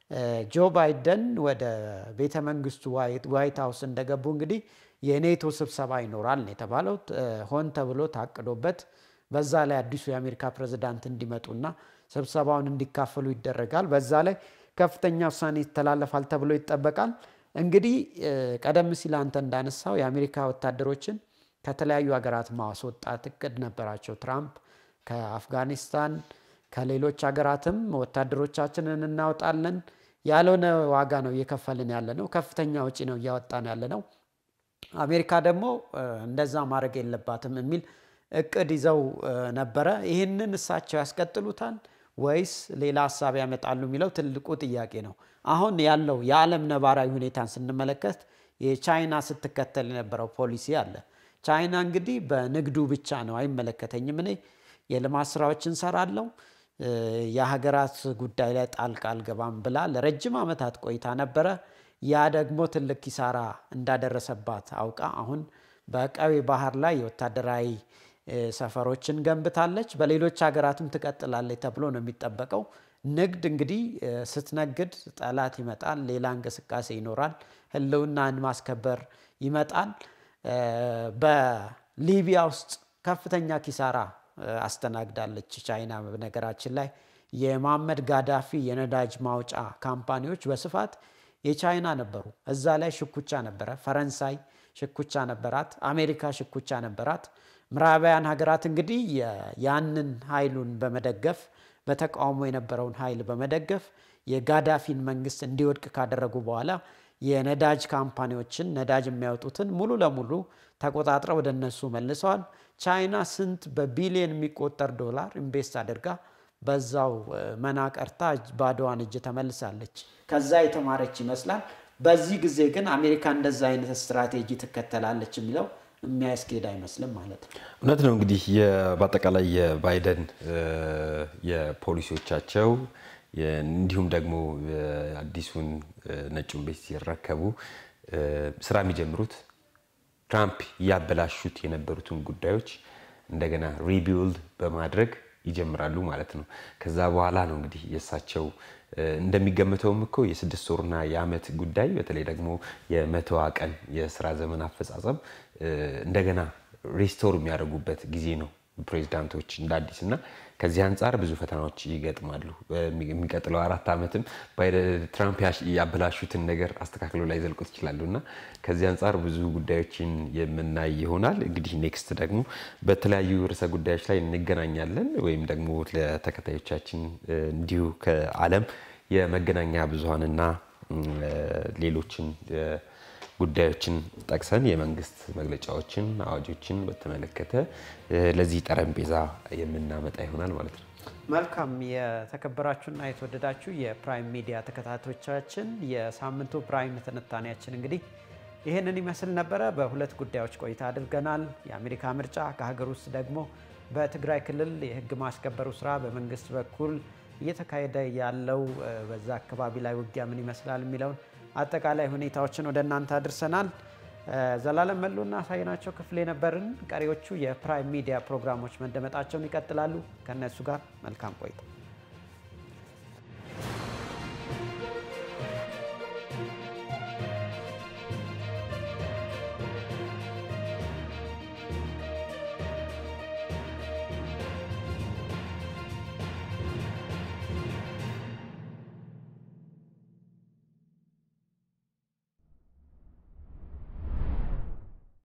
ጆ ባይደን ወደ ቤተ መንግስቱ ዋይት ሀውስ እንደገቡ እንግዲህ የኔቶ ስብሰባ ይኖራል ነው የተባለው። ሆን ተብሎ ታቅዶበት በዛ ላይ አዲሱ የአሜሪካ ፕሬዝዳንት እንዲመጡና ስብሰባውን እንዲካፈሉ ይደረጋል። በዛ ላይ ከፍተኛ ውሳኔ ይተላለፋል ተብሎ ይጠበቃል። እንግዲህ ቀደም ሲል አንተ እንዳነሳው የአሜሪካ ወታደሮችን ከተለያዩ ሀገራት ማስወጣት እቅድ ነበራቸው ትራምፕ ከአፍጋኒስታን ከሌሎች ሀገራትም ወታደሮቻችንን እናወጣለን፣ ያልሆነ ዋጋ ነው እየከፈልን ያለ ነው። ከፍተኛ ወጪ ነው እያወጣን ያለ ነው። አሜሪካ ደግሞ እንደዛ ማድረግ የለባትም የሚል እቅድ ይዘው ነበረ። ይህንን እሳቸው ያስቀጥሉታል ወይስ ሌላ ሀሳብ ያመጣሉ የሚለው ትልቁ ጥያቄ ነው። አሁን ያለው የዓለም ነባራዊ ሁኔታን ስንመለከት የቻይና ስትከተል የነበረው ፖሊሲ አለ። ቻይና እንግዲህ በንግዱ ብቻ ነው አይመለከተኝም፣ እኔ የልማት ስራዎች እንሰራለው የሀገራት ጉዳይ ላይ ጣልቃ አልገባም ብላ ለረጅም ዓመታት ቆይታ ነበረ። ያ ደግሞ ትልቅ ኪሳራ እንዳደረሰባት አውቃ አሁን በቀይ ባህር ላይ የወታደራዊ ሰፈሮችን ገንብታለች። በሌሎች ሀገራትም ትቀጥላለች ተብሎ ነው የሚጠበቀው። ንግድ እንግዲህ ስትነግድ ጠላት ይመጣል፣ ሌላ እንቅስቃሴ ይኖራል፣ ህልውናን ማስከበር ይመጣል። በሊቢያ ውስጥ ከፍተኛ ኪሳራ አስተናግዳለች ቻይና። በነገራችን ላይ የማመድ ጋዳፊ የነዳጅ ማውጫ ካምፓኒዎች በስፋት የቻይና ነበሩ። እዛ ላይ ሽኩቻ ነበረ። ፈረንሳይ ሽኩቻ ነበራት። አሜሪካ ሽኩቻ ነበራት። ምዕራባውያን ሀገራት እንግዲህ ያንን ኃይሉን በመደገፍ በተቃውሞ የነበረውን ኃይል በመደገፍ የጋዳፊን መንግስት እንዲወድቅ ካደረጉ በኋላ የነዳጅ ካምፓኒዎችን ነዳጅ የሚያወጡትን ሙሉ ለሙሉ ተቆጣጥረው ወደ እነሱ መልሰዋል። ቻይና ስንት በቢሊየን የሚቆጠር ዶላር ኢንቨስት አድርጋ በዛው መናቀርታ ባዶዋን እጅ ተመልሳለች። ከዛ የተማረች ይመስላል። በዚህ ጊዜ ግን አሜሪካ እንደዛ አይነት ስትራቴጂ ትከተላለች የሚለው የሚያስኬድ አይመስልም ማለት ነው። እውነት ነው። እንግዲህ በአጠቃላይ የባይደን የፖሊሲዎቻቸው እንዲሁም ደግሞ አዲሱን ነጩን ቤት ሲረከቡ ስራ የሚጀምሩት ትራምፕ እያበላሹት የነበሩትን ጉዳዮች እንደገና ሪቢውልድ በማድረግ ይጀምራሉ ማለት ነው። ከዛ በኋላ ነው እንግዲህ የእሳቸው እንደሚገምተውም እኮ የስድስት ወርና የዓመት ጉዳይ በተለይ ደግሞ የመቶዋ ቀን የስራ ዘመን አፈጻጸም እንደገና ሪስቶር የሚያደርጉበት ጊዜ ነው ፕሬዚዳንቶች እንደ አዲስ እና ከዚህ አንጻር ብዙ ፈተናዎች ይገጥማሉ። የሚቀጥለው አራት ዓመትም ትራምፕ ያበላሹትን ነገር አስተካክለው ላይ ዘልቁት ይችላሉ እና ከዚህ አንጻር ብዙ ጉዳዮችን የምናይ ይሆናል። እንግዲህ ኔክስት ደግሞ በተለያዩ ርዕሰ ጉዳዮች ላይ እንገናኛለን ወይም ደግሞ ለተከታዮቻችን እንዲሁ ከዓለም የመገናኛ ብዙኃንና ሌሎችን ጉዳዮችን ጠቅሰን የመንግስት መግለጫዎችን፣ አዋጆችን በተመለከተ ለዚህ ጠረጴዛ የምናመጣ ይሆናል ማለት ነው። መልካም የተከበራችሁና የተወደዳችሁ የፕራይም ሚዲያ ተከታታዮቻችን የሳምንቱ ፕራይም ትንታኔያችን እንግዲህ ይህንን ይመስል ነበረ። በሁለት ጉዳዮች ቆይታ አድርገናል። የአሜሪካ ምርጫ፣ ከሀገር ውስጥ ደግሞ በትግራይ ክልል የህግ ማስከበሩ ስራ በመንግስት በኩል እየተካሄደ ያለው በዛ አካባቢ ላይ ውጊያ ምን ይመስላል የሚለውን አጠቃላይ ሁኔታዎችን ወደ እናንተ አድርሰናል። ዘላለም መሉና ሳይናቸው ክፍል የነበርን። ቀሪዎቹ የፕራይም ሚዲያ ፕሮግራሞች መደመጣቸውን ይቀጥላሉ። ከእነሱ ጋር መልካም ቆይታ